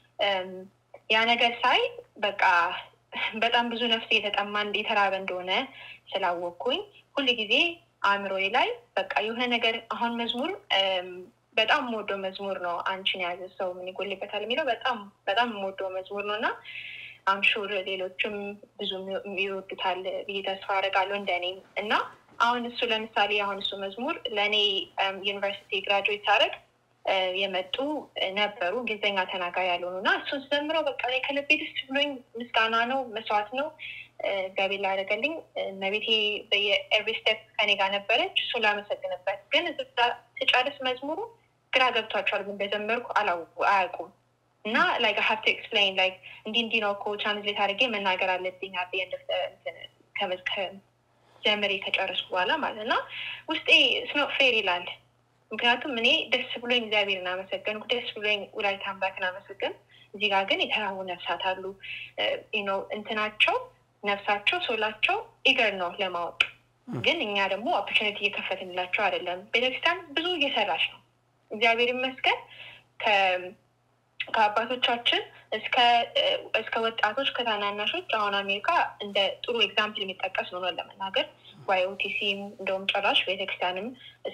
ያ ነገር ሳይ በቃ በጣም ብዙ ነፍስ እየተጠማ የተራበ እንደሆነ ስላወቅኩኝ ሁል ጊዜ አእምሮዬ ላይ በቃ የሆነ ነገር አሁን መዝሙር በጣም የምወደው መዝሙር ነው። አንቺን የያዘ ሰው ምን ይጎልበታል የሚለው በጣም በጣም የምወደው መዝሙር ነው እና አምሹር ሌሎችም ብዙ ይወዱታል ብዬ ተስፋ አደርጋለሁ እንደኔም እና አሁን እሱ ለምሳሌ አሁን እሱ መዝሙር ለእኔ ዩኒቨርሲቲ ግራጁዌት ሳደርግ የመጡ ነበሩ እንግሊዝኛ ተናጋሪ ያልሆኑ እና እሱን ስዘምረው በቃ ከልቤ ደስ ብሎኝ ምስጋና ነው መስዋዕት ነው እግዚአብሔር ላደረገልኝ መቤቴ በየኤቭሪ ስቴፕ ከኔ ጋር ነበረች እሱን ላመሰግንበት ግን ስጨርስ መዝሙሩ ግራ ገብቷቸዋል ምን እንደዘመርኩ አያውቁም እና ላይክ ሀብት ኤክስፕሌን ላይክ እንዲ እንዲ ነው እኮ ትራንስሌት አድርጌ መናገር አለብኝ አቤ ጀምሬ ከጨረስኩ በኋላ ማለት እና ውስጤ ስኖ ፌር ይላል ምክንያቱም እኔ ደስ ብሎኝ እግዚአብሔርን አመሰገንኩ ደስ ብሎኝ ወላዲተ አምላክን አመሰገን እዚህ ጋር ግን የተራቡ ነፍሳት አሉ ነው እንትናቸው ነፍሳቸው ሶላቸው ኢገር ነው ለማወቅ ግን እኛ ደግሞ ኦፖርቹኒቲ እየከፈትንላቸው አይደለም ቤተክርስቲያን ብዙ እየሰራች ነው እግዚአብሔር ይመስገን ከአባቶቻችን እስከ ወጣቶች ከታናናሾች አሁን አሜሪካ እንደ ጥሩ ኤግዛምፕል የሚጠቀስ ነው ለመናገር ዋይኦቲሲም እንደውም ጭራሽ ቤተክርስቲያንም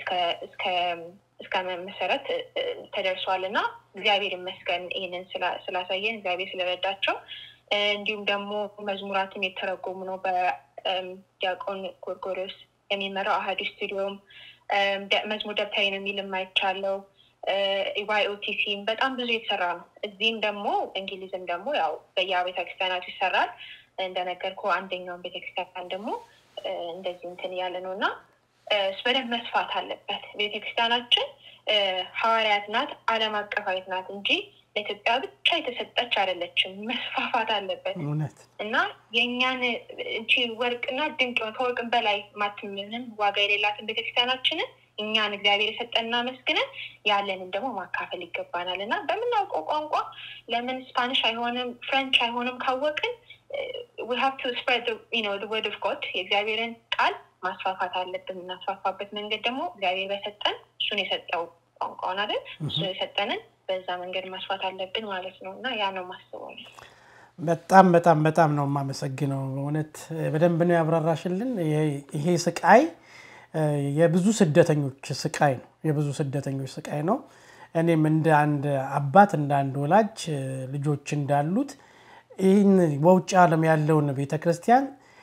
እስከ መሰረት ተደርሷል እና እግዚአብሔር ይመስገን ይህንን ስላሳየን እግዚአብሔር ስለረዳቸው እንዲሁም ደግሞ መዝሙራትም የተረጎሙ ነው በዲያቆን ጎርጎሪዎስ የሚመራው አህዱ ስቱዲዮም መዝሙር ደብተሪ ነው የሚል የማይቻለው ዋይኦቲሲም በጣም ብዙ የተሰራ ነው። እዚህም ደግሞ እንግሊዝም ደግሞ ያው በየቤተ ክርስቲያናቱ ይሰራል። እንደነገርኩ አንደኛውን ቤተክርስቲያን ደግሞ እንደዚህ እንትን እያለ ነው እና በደንብ መስፋት አለበት። ቤተክርስቲያናችን ሐዋርያት ናት፣ ዓለም አቀፋዊት ናት እንጂ ለኢትዮጵያ ብቻ የተሰጠች አይደለችም። መስፋፋት አለበት እና የእኛን እንቺ ወርቅና ድንቅ ከወርቅን በላይ ማትምንም ዋጋ የሌላትን ቤተክርስቲያናችንን እኛን እግዚአብሔር የሰጠንና መስግነን ያለንን ደግሞ ማካፈል ይገባናል እና በምናውቀው ቋንቋ ለምን ስፓኒሽ አይሆንም ፍሬንች አይሆንም ካወቅን ሀብቱ ስፕሬድ ወርድ ኦፍ ጎድ የእግዚአብሔርን ቃል ማስፋፋት አለብን። የምናስፋፋበት መንገድ ደግሞ እግዚአብሔር በሰጠን እሱን የሰጠው ቋንቋውን አይደል እሱ የሰጠንን በዛ መንገድ ማስፋት አለብን ማለት ነው እና ያ ነው ማስበው። በጣም በጣም በጣም ነው የማመሰግነው። እውነት በደንብ ነው ያብራራሽልን። ይሄ ስቃይ የብዙ ስደተኞች ስቃይ ነው። የብዙ ስደተኞች ስቃይ ነው። እኔም እንደ አንድ አባት እንደ አንድ ወላጅ ልጆች እንዳሉት ይህን በውጭ ዓለም ያለውን ቤተክርስቲያን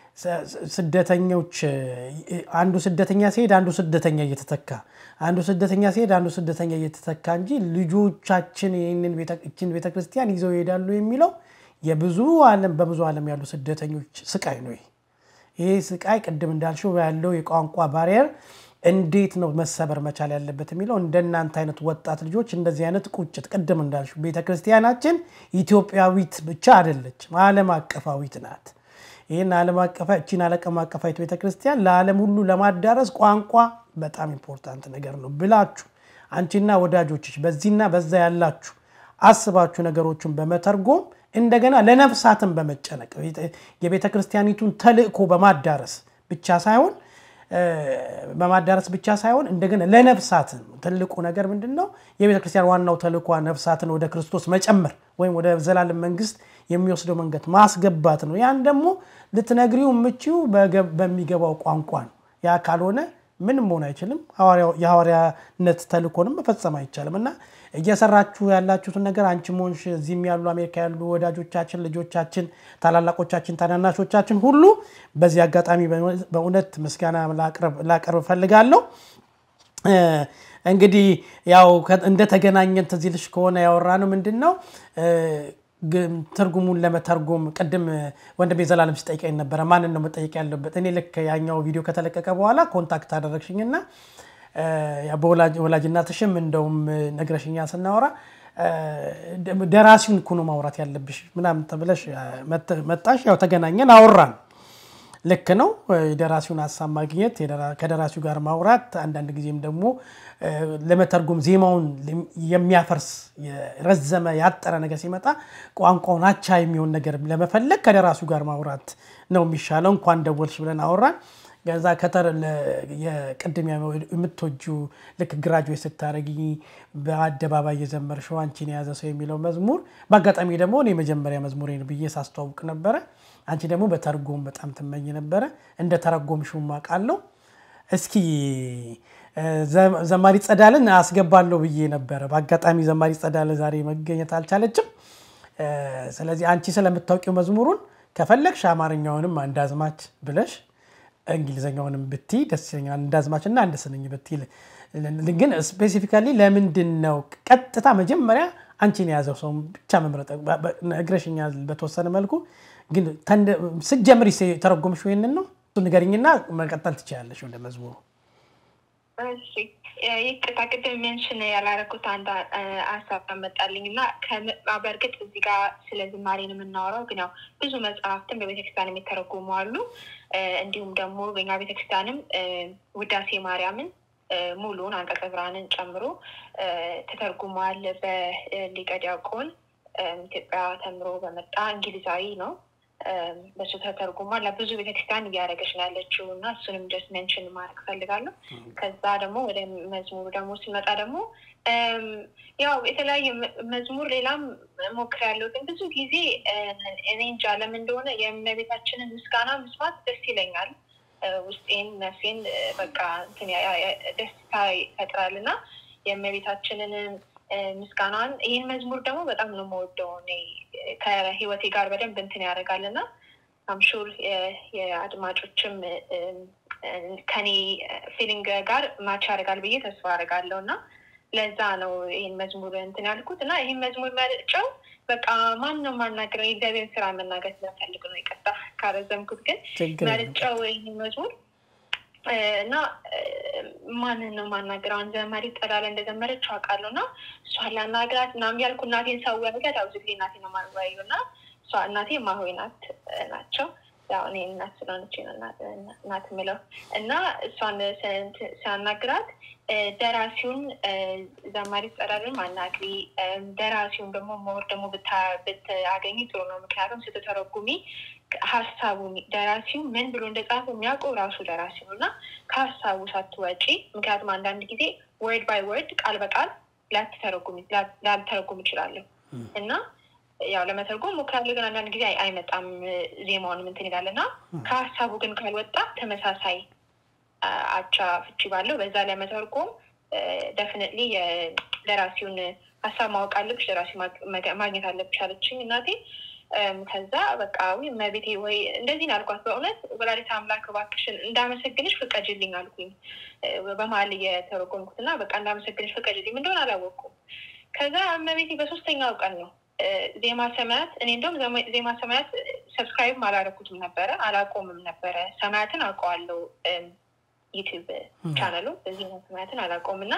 ስደተኞች አንዱ ስደተኛ ሲሄድ አንዱ ስደተኛ እየተተካ አንዱ ስደተኛ ሲሄድ አንዱ ስደተኛ እየተተካ እንጂ ልጆቻችን ይህችን ቤተክርስቲያን ይዘው ይሄዳሉ የሚለው የብዙ ዓለም በብዙ ዓለም ያሉ ስደተኞች ስቃይ ነው። ይሄ ስቃይ ቅድም እንዳልሽው ያለው የቋንቋ ባሪየር እንዴት ነው መሰበር መቻል ያለበት የሚለው እንደናንተ አይነት ወጣት ልጆች እንደዚህ አይነት ቁጭት ቅድም እንዳልሽው ቤተክርስቲያናችን ኢትዮጵያዊት ብቻ አይደለችም፣ ዓለም አቀፋዊት ናት። ይህን ዓለም አቀፋ እቺን ዓለም አቀፋዊት ቤተክርስቲያን ለዓለም ሁሉ ለማዳረስ ቋንቋ በጣም ኢምፖርታንት ነገር ነው ብላችሁ አንቺና ወዳጆችሽ በዚህና በዛ ያላችሁ አስባችሁ ነገሮችን በመተርጎም እንደገና ለነፍሳትን በመጨነቅ የቤተ ክርስቲያኒቱን ተልእኮ በማዳረስ ብቻ ሳይሆን በማዳረስ ብቻ ሳይሆን እንደገና ለነፍሳት ትልቁ ነገር ምንድን ነው? የቤተ ክርስቲያን ዋናው ተልኳ ነፍሳትን ወደ ክርስቶስ መጨመር ወይም ወደ ዘላለም መንግስት የሚወስደው መንገድ ማስገባት ነው። ያን ደግሞ ልትነግሪው የምችው በሚገባው ቋንቋ ነው። ያ ካልሆነ ምንም መሆን አይችልም። የሐዋርያነት ተልኮንም መፈጸም አይቻልም እና እየሰራችሁ ያላችሁትን ነገር አንቺ ሆንሽ እዚህም ያሉ አሜሪካ ያሉ ወዳጆቻችን፣ ልጆቻችን፣ ታላላቆቻችን፣ ታናናሾቻችን ሁሉ በዚህ አጋጣሚ በእውነት ምስጋና ላቀርብ እፈልጋለሁ። እንግዲህ ያው እንደተገናኘን ትዝ ይልሽ ከሆነ ያወራ ነው ምንድን ነው ትርጉሙን ለመተርጎም ቅድም ወንድሜ ዘላለም ሲጠይቀኝ ነበረ። ማንን ነው መጠየቅ ያለበት? እኔ ልክ ያኛው ቪዲዮ ከተለቀቀ በኋላ ኮንታክት አደረግሽኝና በወላጅናትሽም እንደውም ነግረሽኛ ስናወራ ደራሲውን እኮ ነው ማውራት ያለብሽ ምናምን ተብለሽ መጣሽ። ያው ተገናኘን፣ አወራን። ልክ ነው። የደራሲውን ሀሳብ ማግኘት ከደራሲው ጋር ማውራት፣ አንዳንድ ጊዜም ደግሞ ለመተርጎም ዜማውን የሚያፈርስ ረዘመ ያጠረ ነገር ሲመጣ ቋንቋውን አቻ የሚሆን ነገር ለመፈለግ ከደራሲው ጋር ማውራት ነው የሚሻለው። እንኳን ደወልሽ ብለን አወራን። ከዛ ከተር የቅድም የምትወጂው ልክ ግራጁዌት ስታደርጊ በአደባባይ የዘመርሽው አንቺን የያዘ ሰው የሚለው መዝሙር በአጋጣሚ ደግሞ እኔ መጀመሪያ መዝሙሬን ብዬ ሳስተዋውቅ ነበረ። አንቺ ደግሞ በተርጎም በጣም ትመኝ ነበረ። እንደ ተረጎምሽው አውቃለሁ። እስኪ ዘማሪ ጸዳልን አስገባለሁ ብዬ ነበረ። በአጋጣሚ ዘማሪ ጸዳለ ዛሬ መገኘት አልቻለችም። ስለዚህ አንቺ ስለምታውቂው መዝሙሩን ከፈለግሽ አማርኛውንም አንድ አዝማች ብለሽ እንግሊዝኛውንም ብቲ ደስ ይለኛል። እንዳዝማች እና አንድ ስንኝ ብቲ ግን ስፔሲፊካሊ ለምንድን ነው ቀጥታ መጀመሪያ አንቺን የያዘው ሰው ብቻ መምረጥ ነግረሽኛል በተወሰነ መልኩ ግን ስትጀምሪ ተረጎምሽው ይሄንን ነው ንገሪኝና መቀጠል ትችላለሽ ወደ መዝሙሩ እሺ ይቅርታ ቅድም ሜንሽን ያላረኩት አንድ ሀሳብ አመጣልኝ እና በእርግጥ እዚህ ጋር ስለ ዝማሬን የምናወራው ግን ያው ብዙ መጽሐፍትን በቤተክርስቲያን የሚተረጉሙ አሉ። እንዲሁም ደግሞ በኛ ቤተክርስቲያንም ውዳሴ ማርያምን ሙሉን አንቀጸ ብርሃንን ጨምሮ ተተርጉሟል። በሊቀ ዲያቆን ኢትዮጵያ ተምሮ በመጣ እንግሊዛዊ ነው። በሱ ተተርጉሟል። ለብዙ ቤተክርስቲያን እያደረገች ነው ያለችው እና እሱንም ጀስት ሜንሽን ማድረግ ፈልጋለሁ። ከዛ ደግሞ ወደ መዝሙሩ ደግሞ ሲመጣ ደግሞ ያው የተለያየ መዝሙር ሌላም ሞክሬያለሁ፣ ግን ብዙ ጊዜ እኔ እንጃ ለምን እንደሆነ የእመቤታችንን ምስጋና መስማት ደስ ይለኛል። ውስጤን ነፍሴን በቃ ደስታ ይፈጥራል እና የእመቤታችንን ምስጋናን ይህን መዝሙር ደግሞ በጣም ነው የምወደው እኔ ከህይወቴ ጋር በደንብ እንትን ያደርጋል እና አምሹር የአድማጮችም ከኔ ፊሊንግ ጋር ማች ያደርጋል ብዬ ተስፋ አደርጋለሁ እና ለዛ ነው ይህን መዝሙር እንትን ያልኩት እና ይህን መዝሙር መርጨው በቃ ማን ነው ማናገረው የእግዚአብሔርን ስራ መናገር ስለፈልግ ነው። ይቀጣ ካረዘምኩት ግን መርጨው ይህን መዝሙር እና ማንን ነው ማናገረው? አንድ ዘማሪ ጠላለ እንደዘመረች አውቃለሁ እና እሷን ላናግራት ምናምን ያልኩ እናቴን ሰው ያልጋት አብዙ ጊዜ እናቴ ነው ማወያዩ እና እሷ እናቴ ማሆይ ናት ናቸው ያው እኔ እናት ስለሆነች እናት ምለው እና እሷን ሲያናግራት ደራሲውን ዘማሪ ጸዳልን ማናግሪ፣ ደራሲውን ደግሞ መወር ደግሞ ብታገኝ ጥሩ ነው። ምክንያቱም ስትተረጉሚ ሀሳቡን ደራሲው ምን ብሎ እንደጻፈ የሚያውቀው ራሱ ደራሲ ነው እና ከሀሳቡ ሳትወጪ፣ ምክንያቱም አንዳንድ ጊዜ ወርድ ባይ ወርድ ቃል በቃል ላልተረጉም ይችላለሁ እና ያው ለመተርጎም ሞክራለሁ፣ ግን አንዳንድ ጊዜ አይመጣም ዜማውን ምንትን ይላል እና ከሀሳቡ ግን ካልወጣ ተመሳሳይ አቻ ፍቺ ባለው በዛ ለመተርጎም ደፍነትሊ የደራሲውን ሀሳብ ማወቅ አለብሽ፣ ደራሲ ማግኘት አለብሽ አለችኝ እናቴ። ከዛ በቃ መቤቴ ወይ እንደዚህ አልኳት። በእውነት ወላዲተ አምላክ እባክሽን እንዳመሰግንሽ ፍቀጅልኝ አልኩኝ በመሀል እየተረጎምኩት እና በቃ እንዳመሰግንሽ ፍቀጅልኝ እንደሆነ አላወቅኩም። ከዛ እመቤቴ በሶስተኛው ቀን ነው ዜማ ሰማያት እኔ እንደውም ዜማ ሰማያት ሰብስክራይብ አላረኩትም ነበረ አላቆምም ነበረ። ሰማያትን አውቀዋለሁ ዩቲዩብ ቻናሉ ዜማ ሰማያትን አላቆም እና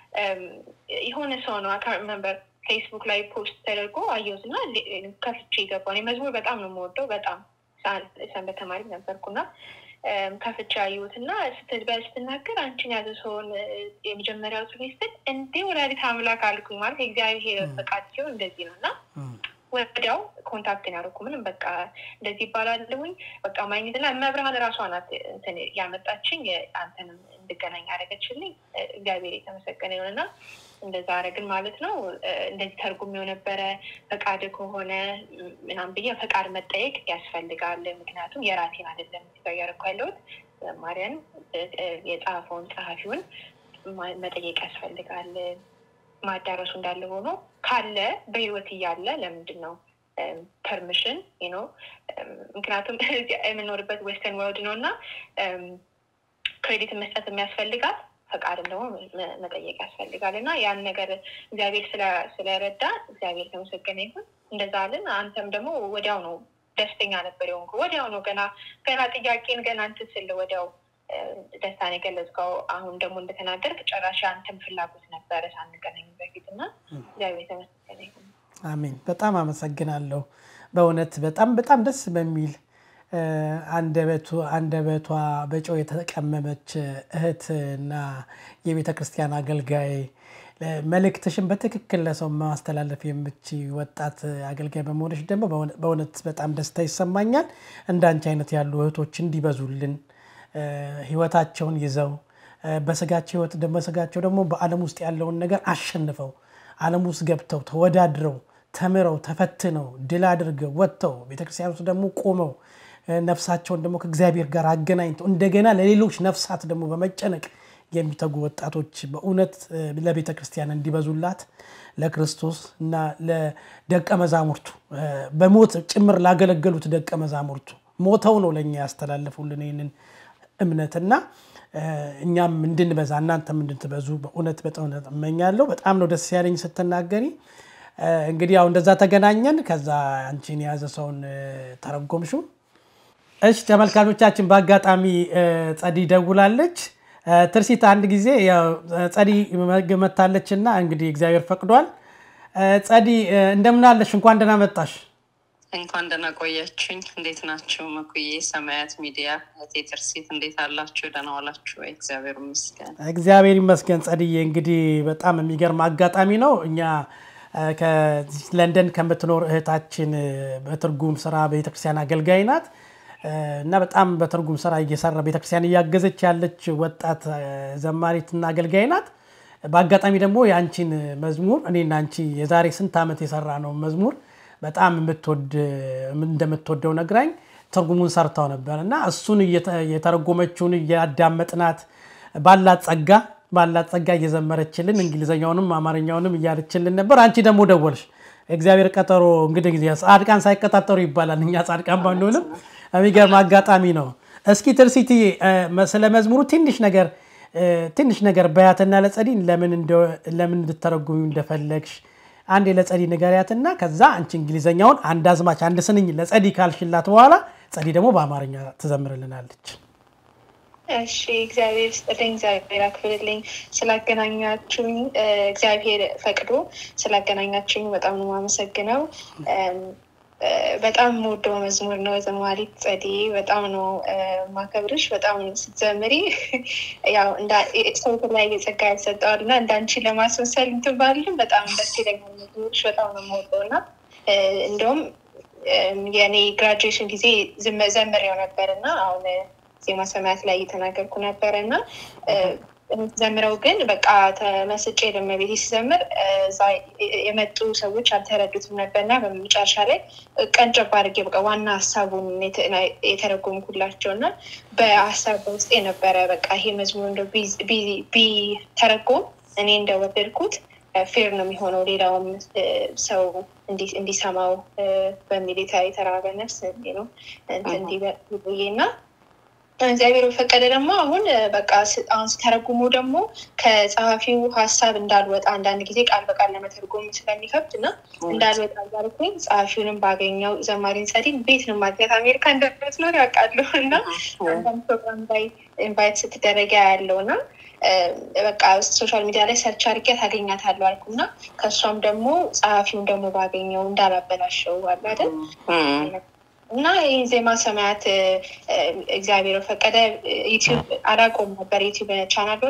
የሆነ ሰው ነው አካ መንበር ፌስቡክ ላይ ፖስት ተደርጎ አየሁት እና ከፍቼ የገባው እኔ መዝሙር በጣም ነው የምወደው። በጣም ሰንበት ተማሪ ነበርኩና ከፍቼ አየሁት እና ስትናገር አንቺን ያዘ ሰውን የመጀመሪያው ጽፌ ስትል እንዴ ወላዲተ አምላክ አልኩኝ። ማለት የእግዚአብሔር ፈቃድ ሲሆን እንደዚህ ነው እና ወዲያው ኮንታክትን ያደረኩ ምንም በቃ እንደዚህ ይባላለሁኝ በቃ ማግኘት እና መብርሃን ራሷ ናት እንትን ያመጣችኝ አንተንም እንድገናኝ ያደረገችልኝ እግዚአብሔር የተመሰገነ ይሁንና እንደዛ አረግን ማለት ነው። እንደዚህ ተርጉም የነበረ ፈቃድ ከሆነ ምናምን ብዬ ፈቃድ መጠየቅ ያስፈልጋል። ምክንያቱም የራሴን አይደለም ጋር እያደረኩ ያለሁት ማርያን የጻፈውን ጸሐፊውን መጠየቅ ያስፈልጋል። ማዳረሱ እንዳለ ሆኖ ካለ በህይወት እያለ ለምንድን ነው ፐርሚሽን ነው? ምክንያቱም የምኖርበት ዌስተርን ወርልድ ነው እና ክሬዲት መስጠት የሚያስፈልጋል ፈቃድም ደግሞ መጠየቅ ያስፈልጋል እና ያን ነገር እግዚአብሔር ስለረዳ እግዚአብሔር የተመሰገነ ይሁን። እንደዛ አልን። አንተም ደግሞ ወዲያው ነው ደስተኛ ነበር የሆንኩ። ወዲያው ነው ገና ገና ጥያቄን ገና እንትን ስል ወዲያው ደስታን የገለጽከው። አሁን ደግሞ እንደተናገርክ ጨራሽ አንተም ፍላጎት ነበረ ሳንገናኝ በፊት እና እግዚአብሔር የተመሰገነ ይሁን። አሜን። በጣም አመሰግናለሁ። በእውነት በጣም በጣም ደስ በሚል አንደበቱ አንደበቷ በጨው የተቀመመች እህት እና የቤተ ክርስቲያን አገልጋይ መልእክትሽን በትክክል ለሰው ማስተላለፍ የምች ወጣት አገልጋይ በመሆንሽ ደግሞ በእውነት በጣም ደስታ ይሰማኛል። እንዳንቺ አይነት ያሉ እህቶች እንዲበዙልን ህይወታቸውን ይዘው በስጋቸው ህይወት በስጋቸው ደግሞ በዓለም ውስጥ ያለውን ነገር አሸንፈው ዓለም ውስጥ ገብተው ተወዳድረው ተምረው ተፈትነው ድል አድርገው ወጥተው ቤተክርስቲያን ውስጥ ደግሞ ቆመው ነፍሳቸውን ደግሞ ከእግዚአብሔር ጋር አገናኝተው እንደገና ለሌሎች ነፍሳት ደግሞ በመጨነቅ የሚተጉ ወጣቶች በእውነት ለቤተ ክርስቲያን እንዲበዙላት ለክርስቶስ እና ለደቀ መዛሙርቱ በሞት ጭምር ላገለገሉት ደቀ መዛሙርቱ ሞተው ነው ለእኛ ያስተላለፉልን ይህንን እምነትና እኛም እንድንበዛ እናንተም እንድትበዙ በእውነት በእውነት እመኛለሁ። በጣም ነው ደስ ያለኝ ስትናገሪ። እንግዲህ ያው እንደዛ ተገናኘን። ከዛ አንቺን የያዘ ሰውን ተረጎምሽው። እሺ ተመልካቾቻችን፣ በአጋጣሚ ጸዲ ደውላለች። ትርሲት አንድ ጊዜ ጸዲ መታለች እና እንግዲህ እግዚአብሔር ፈቅዷል። ጸዲ እንደምናለሽ? እንኳን ደህና መጣሽ። እንኳን ደህና ቆያችሁኝ። እንዴት ናችሁ? መኩዬ ሰማያት ሚዲያ እህቴ ትርሲት እንዴት አላችሁ? ደህና ዋላችሁ ወይ? እግዚአብሔር ይመስገን። እግዚአብሔር ይመስገን። ጸድዬ እንግዲህ በጣም የሚገርም አጋጣሚ ነው። እኛ ለንደን ከምትኖር እህታችን በትርጉም ስራ ቤተክርስቲያን አገልጋይ ናት እና በጣም በትርጉም ስራ እየሰራ ቤተክርስቲያን እያገዘች ያለች ወጣት ዘማሪትና አገልጋይ ናት። በአጋጣሚ ደግሞ የአንቺን መዝሙር እኔና አንቺ የዛሬ ስንት ዓመት የሰራ ነው መዝሙር በጣም እንደምትወደው ነግራኝ ትርጉሙን ሰርታው ነበር እና እሱን የተረጎመችውን እያዳመጥናት ባላት ጸጋ ባላት ጸጋ እየዘመረችልን እንግሊዝኛውንም አማርኛውንም እያለችልን ነበር። አንቺ ደግሞ ደወልሽ። እግዚአብሔር ቀጠሮ እንግዲህ ጊዜ ጻድቃን ሳይቀጣጠሩ ይባላል። እኛ ጻድቃን ባንሆንም የሚገርም አጋጣሚ ነው። እስኪ ትርሲቲ ስለ መዝሙሩ ትንሽ ነገር ትንሽ ነገር በያትና ለጸዲ ለምን እንድተረጉሚ እንደፈለግሽ አንድ ለጸዲ ንገሪያትና ከዛ አንቺ እንግሊዘኛውን አንድ አዝማች አንድ ስንኝ ለጸዲ ካልሽላት በኋላ ጸዲ ደግሞ በአማርኛ ትዘምርልናለች። እሺ፣ እግዚአብሔር ስጥልኝ፣ እግዚአብሔር አክብርልኝ። ስላገናኛችሁኝ እግዚአብሔር ፈቅዶ ስላገናኛችሁኝ በጣም ነው የማመሰግነው። በጣም የምወደው መዝሙር ነው። ዘማሪት ጸዲ በጣም ነው ማከብርሽ። በጣም ነው ስትዘምሪ፣ ያው ሰው የተለያየ ጸጋ ያሰጠዋል እና እንዳንቺ ለማስመሰል እንትን ባልልም በጣም ደስ ይለኛል። መዝሙርሽ በጣም ነው የምወደው እና እንደውም የእኔ ግራጁዌሽን ጊዜ ዘምሬው ነበር እና አሁን ዜማ ሰማያት ላይ እየተናገርኩ ነበረ እና ዘምረው ግን በቃ ተመስጬ ለመቤት ሲዘምር እዛ የመጡ ሰዎች አልተረዱትም ነበር እና በመጨረሻ ላይ ቀንጨብ አድርጌ በቃ ዋና ሀሳቡን የተረጎምኩላቸው እና በሀሳብ ውስጥ የነበረ በቃ ይሄ መዝሙር እንደ ቢተረጎም እኔ እንደወደድኩት ፌር ነው የሚሆነው ሌላውም ሰው እንዲሰማው በሚል የተራበ ነፍስ ነው እንዲህ እና እግዚአብሔር በፈቀደ ደግሞ አሁን በቃ አሁን ስተረጉሙ ደግሞ ከጸሐፊው ሀሳብ እንዳልወጣ አንዳንድ ጊዜ ቃል በቃል ለመተርጎም ስለሚከብድ እና እንዳልወጣ እያልኩኝ ጸሐፊውንም ባገኘው ዘማሪን ጸዲን ቤት ነው ማግኘት አሜሪካ እንደምትኖር ያውቃለሁ እና አንዳንድ ፕሮግራም ላይ ኢንቫይት ስትደረጊ ያለው እና በቃ ሶሻል ሚዲያ ላይ ሰርች አድርጌ ታገኛታለሁ አልኩ እና ከእሷም ደግሞ ጸሐፊውን ደግሞ ባገኘው እንዳላበላሸው አለ አይደል እና ይህ ዜማ ሰማያት እግዚአብሔር ፈቀደ ዩቲዩብ አላቆም ነበር ዩቲዩብ ቻናል ሆነ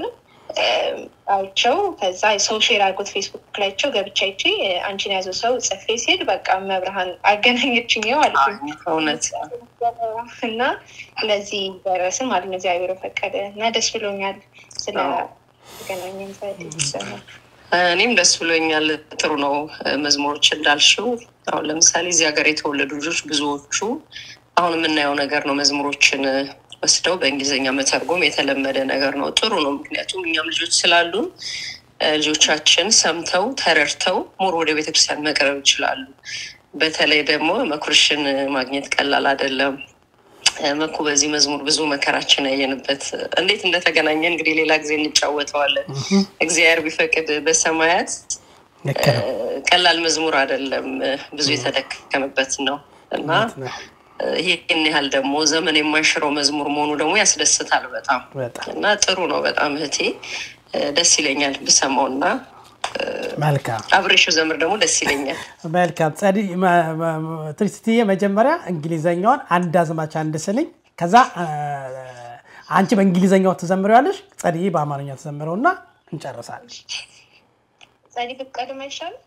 አይቸው ከዛ ሰው ሼር አድርጎት ፌስቡክ ላይቸው ገብቻ ይቺ አንቺን ያዘው ሰው ጽፌ ሲሄድ በቃ መብርሃን አገናኘችኝ ማለት ነው። እውነት እና ለዚህ ደረስን ማለት ነው። እግዚአብሔር ፈቀደ እና ደስ ብሎኛል ስለ ገናኘን ይሰማል። እኔም ደስ ብሎኛል። ጥሩ ነው መዝሙሮች እንዳልሽው። አሁን ለምሳሌ እዚህ ሀገር የተወለዱ ልጆች ብዙዎቹ አሁን የምናየው ነገር ነው። መዝሙሮችን ወስደው በእንግሊዝኛ መተርጎም የተለመደ ነገር ነው። ጥሩ ነው። ምክንያቱም እኛም ልጆች ስላሉን ልጆቻችን ሰምተው ተረድተው ሞር ወደ ቤተክርስቲያን መቅረብ ይችላሉ። በተለይ ደግሞ መኩርሽን ማግኘት ቀላል አይደለም። መኩ በዚህ መዝሙር ብዙ መከራችን ያየንበት እንዴት እንደተገናኘ እንግዲህ ሌላ ጊዜ እንጫወተዋለን። እግዚአብሔር ቢፈቅድ በሰማያት ቀላል መዝሙር አይደለም፣ ብዙ የተደከመበት ነው እና ይህን ያህል ደግሞ ዘመን የማይሽረው መዝሙር መሆኑ ደግሞ ያስደስታል በጣም እና ጥሩ ነው በጣም እህቴ፣ ደስ ይለኛል ብሰማው እና መልካም አብሬሽው ዘምር ደግሞ ደስ ይለኛል። መልካም ጸዲ ትሪስትዬ፣ መጀመሪያ እንግሊዘኛውን አንድ አዝማች አንድ ስልኝ፣ ከዛ አንቺ በእንግሊዘኛው ትዘምሪዋለሽ፣ ጸድዬ በአማርኛ ትዘምረው እና እንጨርሳለን። ጸዲ ብትቀድም አይሻልም?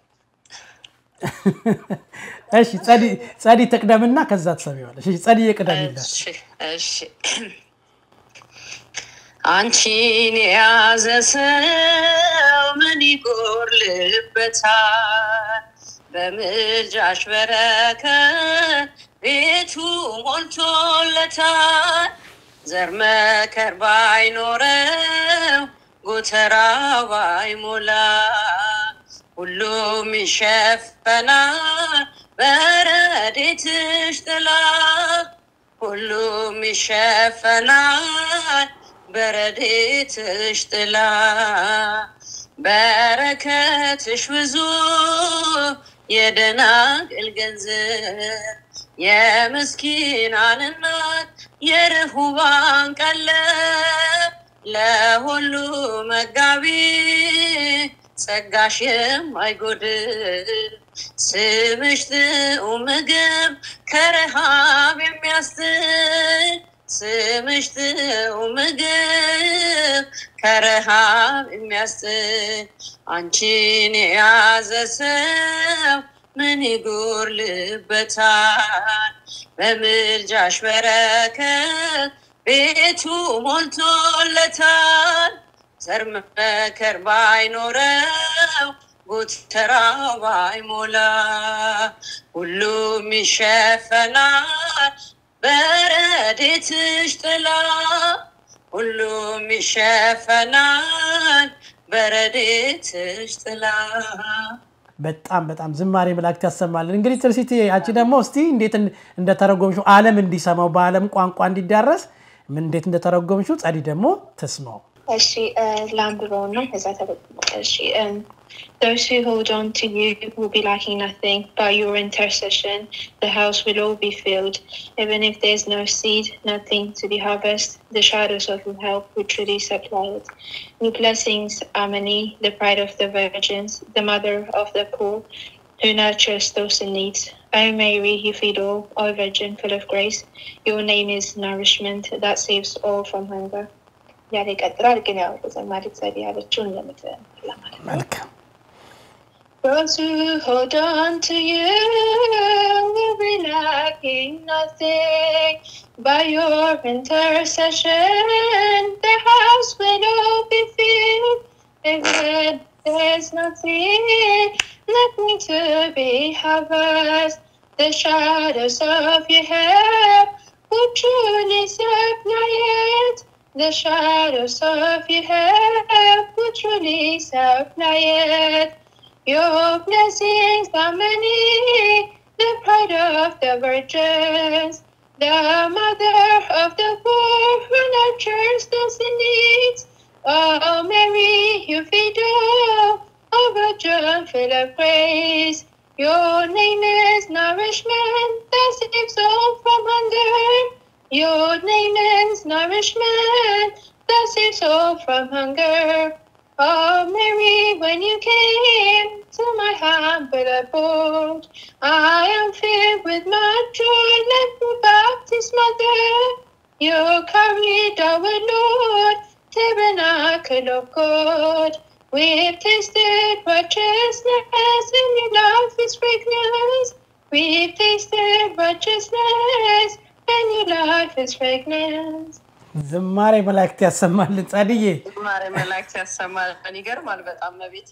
እሺ ጸዲ ትቅደምና ከዛ ትሰሚዋለሽ። ጸዲ የቅደምለት እሺ አንቺን የያዘ ሰው ምን ይጎርልበታል? በምልጃሽ በረከት ቤቱ ሞልቶለታል። ዘር መከር ባይኖረው ጎተራ ባይሞላ ሁሉም ይሸፈናል በረድኤትሽ ጥላ ሁሉም ይሸፈናል በረድኤትሽ ጥላ በረከትሽ ብዙ የደናግል ገንዘብ የምስኪናን እናት የርሁባን ቀለብ ለሁሉ መጋቢ ጸጋሽ የማይጎድል ስምሽ ጥዑም ምግብ ከረሃብ የሚያስጥል ስምሽ ጥዑም ምግብ ከረሃብ የሚያስጥል አንቺን የያዘ ሰው ምን ይጎርልበታል? በምልጃሽ በረከት ቤቱ ሞልቶለታል። ዘር መከር ባይኖረው ጎተራው ባይሞላ ሁሉም ይሸፈናል በረድኤትሽ ጥላ ሁሉም ይሸፈናል በረድኤትሽ ጥላ። በጣም በጣም ዝማሬ መላእክት ያሰማልን። እንግዲህ ትርሲቲ አንቺ ደግሞ እስቲ እንዴት እንደተረጎምሽው ዓለም እንዲሰማው በዓለም ቋንቋ እንዲዳረስ ምን እንዴት እንደተረጎምሽው ጸዲ ደግሞ ትስማው። እሺ ለአንብበው እና ከዛ እሺ Those who hold on to you will be lacking nothing. By your intercession, the house will all be filled. Even if there's no seed, nothing to be harvested, the shadows of your help will truly supply it. Your blessings are many, the pride of the virgins, the mother of the poor, who nurtures those in need. O Mary, you feed all, O Virgin full of grace. Your name is nourishment that saves all from hunger. ያለ ይቀጥላል ግን ያው ተጨማሪ ዘዴ ያለችውን ለምት ለማለት ነው። መልካም Those who hold on to you will be lacking nothing. By your intercession, the house will all be filled. And when there's nothing, nothing to be harvested, the shadows of your help will truly supply it. The shadows of your help will truly supply it. Your blessings are many, the pride of the virgins, the mother of the poor who nurtures those in need. Oh, Mary, you feed all, oh, Virgin full of grace. Your name is nourishment that saves all from hunger. Your name is nourishment that saves all from hunger. Oh, Mary, when you came to my humble abode, I am filled with my joy like the Baptist mother. You carried our Lord tabernacle of God. We've tasted righteousness, and your love is fragrance. We've tasted righteousness, and your love is fragrance. ዝማሬ መላእክት ያሰማልን ጸድዬ። ዝማሬ መላእክት ያሰማል። ይገርማል በጣም መቤት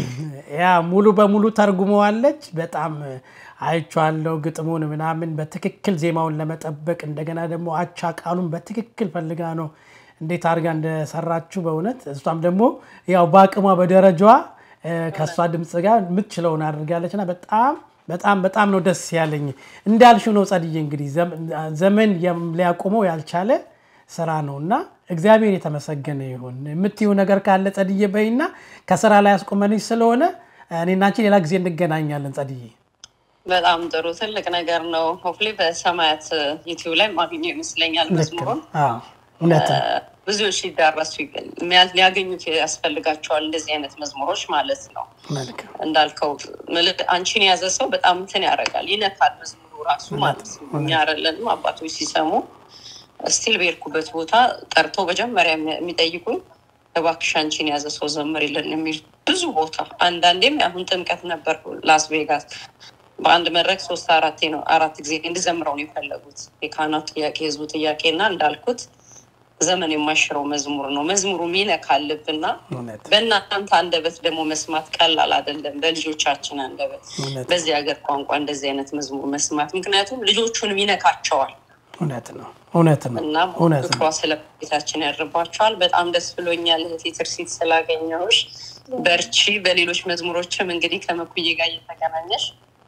ያ ሙሉ በሙሉ ተርጉመዋለች። በጣም አይቼዋለሁ ግጥሙን ምናምን በትክክል ዜማውን ለመጠበቅ እንደገና ደግሞ አቻ ቃሉን በትክክል ፈልጋ ነው እንዴት አድርጋ እንደሰራችሁ በእውነት እሷም ደግሞ ያው በአቅሟ በደረጃዋ እ፣ ከእሷ ድምፅ ጋር የምትችለውን አድርጋለች እና በጣም በጣም በጣም ነው ደስ ያለኝ። እንዳልሽው ነው ጸድዬ እንግዲህ ዘም- ዘመን የም- ሊያቆመው ያልቻለ ስራ ነው እና እግዚአብሔር የተመሰገነ ይሁን። የምትይው ነገር ካለ ጸድዬ በይና ከስራ ላይ ያስቆመንሽ ስለሆነ እኔና አንቺ ሌላ ጊዜ እንገናኛለን ጸድዬ። በጣም ጥሩ ትልቅ ነገር ነው። ሆፍሌ በሰማያት ዩቲዩብ ላይ ማግኘው ይመስለኛል ልክ ነው። መዝሙሩን አዎ፣ እውነት ነው። ብዙዎች ሊዳረሱ ይገ- የሚያ- ሊያገኙት ያስፈልጋቸዋል እንደዚህ አይነት መዝሙሮች ማለት ነው። መልካም እንዳልከው ምል- አንቺን የያዘ ሰው በጣም እንትን ያደርጋል፣ ይነካል መዝሙሩ ራሱ ማለት ነው። እኛ አይደለንም አባቶች ሲሰሙ ስቲል በሄድኩበት ቦታ ጠርቶ መጀመሪያ የሚ- የሚጠይቁኝ እባክሽ አንቺን የያዘ ሰው ዘምሪልን የሚል ብዙ ቦታ። አንዳንዴም አሁን ጥምቀት ነበር ላስ ቬጋስ በአንድ መድረክ ሶስት አራቴ ነው አራት ጊዜ እንዲዘምረው ነው የፈለጉት የካህናቱ ጥያቄ፣ የህዝቡ ጥያቄ እና እንዳልኩት ዘመን የማይሽረው መዝሙር ነው። መዝሙሩ ይነካል ልብና እውነት በእናንተ አንደበት ደግሞ መስማት ቀላል አይደለም። በልጆቻችን አንደበት እውነት በዚህ ሀገር ቋንቋ እንደዚህ አይነት መዝሙር መስማት ምክንያቱም ልጆቹንም ይነካቸዋል እውነት ነው እውነት ነው እና እውነት ፍቅሯ ነው። ስለ ቤታችን ያድርባቸዋል። በጣም ደስ ብሎኛል እህቴ ትርሲት ስላገኘሁሽ። በርቺ። በሌሎች መዝሙሮችም እንግዲህ ከመኩዬ ጋር እየተገናኘሽ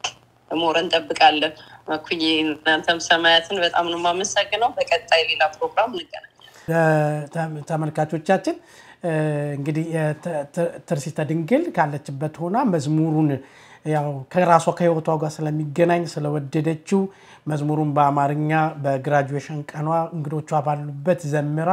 ሞር እንጠብቃለን። መኩዬ እናንተም ሰማያትን በጣም ነው የማመሰግነው። በቀጣይ ሌላ ፕሮግራም እንገናኛለን። ተ- ተመልካቾቻችን እ፣ እንግዲህ የተ- ተ- ትርሲተ ድንግል ካለችበት ሆና መዝሙሩን ያው ከራሷ ከህይወቷ ጋር ስለሚገናኝ ስለወደደችው መዝሙሩን በአማርኛ በግራጁዌሽን ቀኗ እንግዶቿ ባሉበት ዘምራ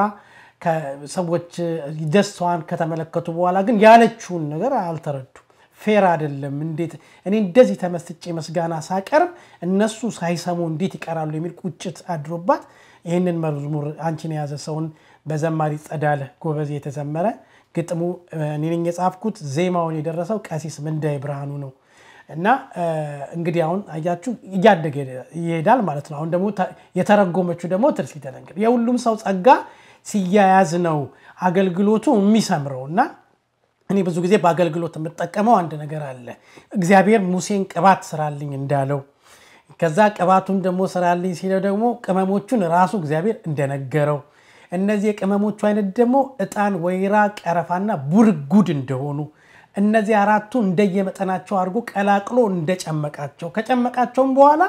ሰዎች ደስታዋን ከተመለከቱ በኋላ ግን ያለችውን ነገር አልተረዱም። ፌር አይደለም። እንዴት እኔ እንደዚህ ተመስጬ ምስጋና ሳቀርብ እነሱ ሳይሰሙ እንዴት ይቀራሉ የሚል ቁጭት አድሮባት ይህንን መዝሙር አንቺን የያዘ ሰውን በዘማሪ ጸዳለ ጎበዜ የተዘመረ ግጥሙ እኔ ነኝ የጻፍኩት፣ ዜማውን የደረሰው ቀሲስ ምንዳይ ብርሃኑ ነው። እና እንግዲህ አሁን አያችሁ እያደገ ይሄዳል ማለት ነው። አሁን ደግሞ የተረጎመችው ደግሞ ትርሲተ ድንግል የሁሉም ሰው ጸጋ ሲያያዝ ነው አገልግሎቱ የሚሰምረው እና እኔ ብዙ ጊዜ በአገልግሎት የምጠቀመው አንድ ነገር አለ። እግዚአብሔር ሙሴን ቅባት ስራልኝ እንዳለው ከዛ ቅባቱን ደግሞ ስራልኝ ሲለው ደግሞ ቅመሞቹን ራሱ እግዚአብሔር እንደነገረው እነዚህ የቅመሞቹ አይነት ደግሞ ዕጣን፣ ወይራ፣ ቀረፋና ቡርጉድ እንደሆኑ እነዚህ አራቱ እንደየመጠናቸው አድርጎ ቀላቅሎ እንደጨመቃቸው ከጨመቃቸውም በኋላ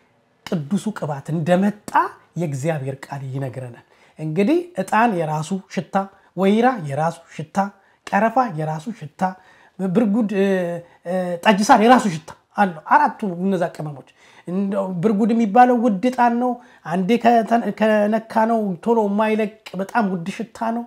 ቅዱሱ ቅባት እንደመጣ የእግዚአብሔር ቃል ይነግረናል። እንግዲህ ዕጣን የራሱ ሽታ፣ ወይራ የራሱ ሽታ፣ ቀረፋ የራሱ ሽታ፣ ብርጉድ ጠጅ ሳር የራሱ ሽታ አለው። አራቱ እነዛ ቅመሞች ብርጉድ የሚባለው ውድ ዕጣን ነው። አንዴ ከነካ ነው ቶሎ የማይለቅ በጣም ውድ ሽታ ነው።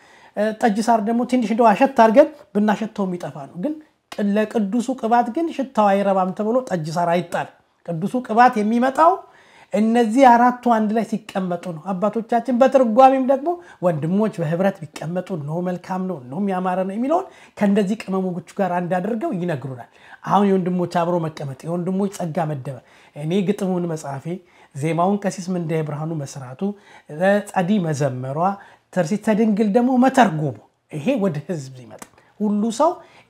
ጠጅ ሳር ደግሞ ትንሽ እንደው አሸት አድርገን ብናሸተው የሚጠፋ ነው። ግን ለቅዱሱ ቅባት ግን ሽታው አይረባም ተብሎ ጠጅ ሳር አይጣል። ቅዱሱ ቅባት የሚመጣው እነዚህ አራቱ አንድ ላይ ሲቀመጡ ነው። አባቶቻችን በትርጓሜም ደግሞ ወንድሞች በህብረት ቢቀመጡ እነሆ መልካም ነው እነሆም ያማረ ነው የሚለውን ከእንደዚህ ቅመሞቹ ጋር አንድ አድርገው ይነግሩናል። አሁን የወንድሞች አብሮ መቀመጥ፣ የወንድሞች ጸጋ መደመር፣ እኔ ግጥሙን መጻፌ፣ ዜማውን ቀሲስ ምንዳዬ ብርሃኑ መስራቱ፣ ጸዲ መዘመሯ፣ ትርሲተ ድንግል ደግሞ መተርጎሙ፣ ይሄ ወደ ህዝብ ይመጣል። ሁሉ ሰው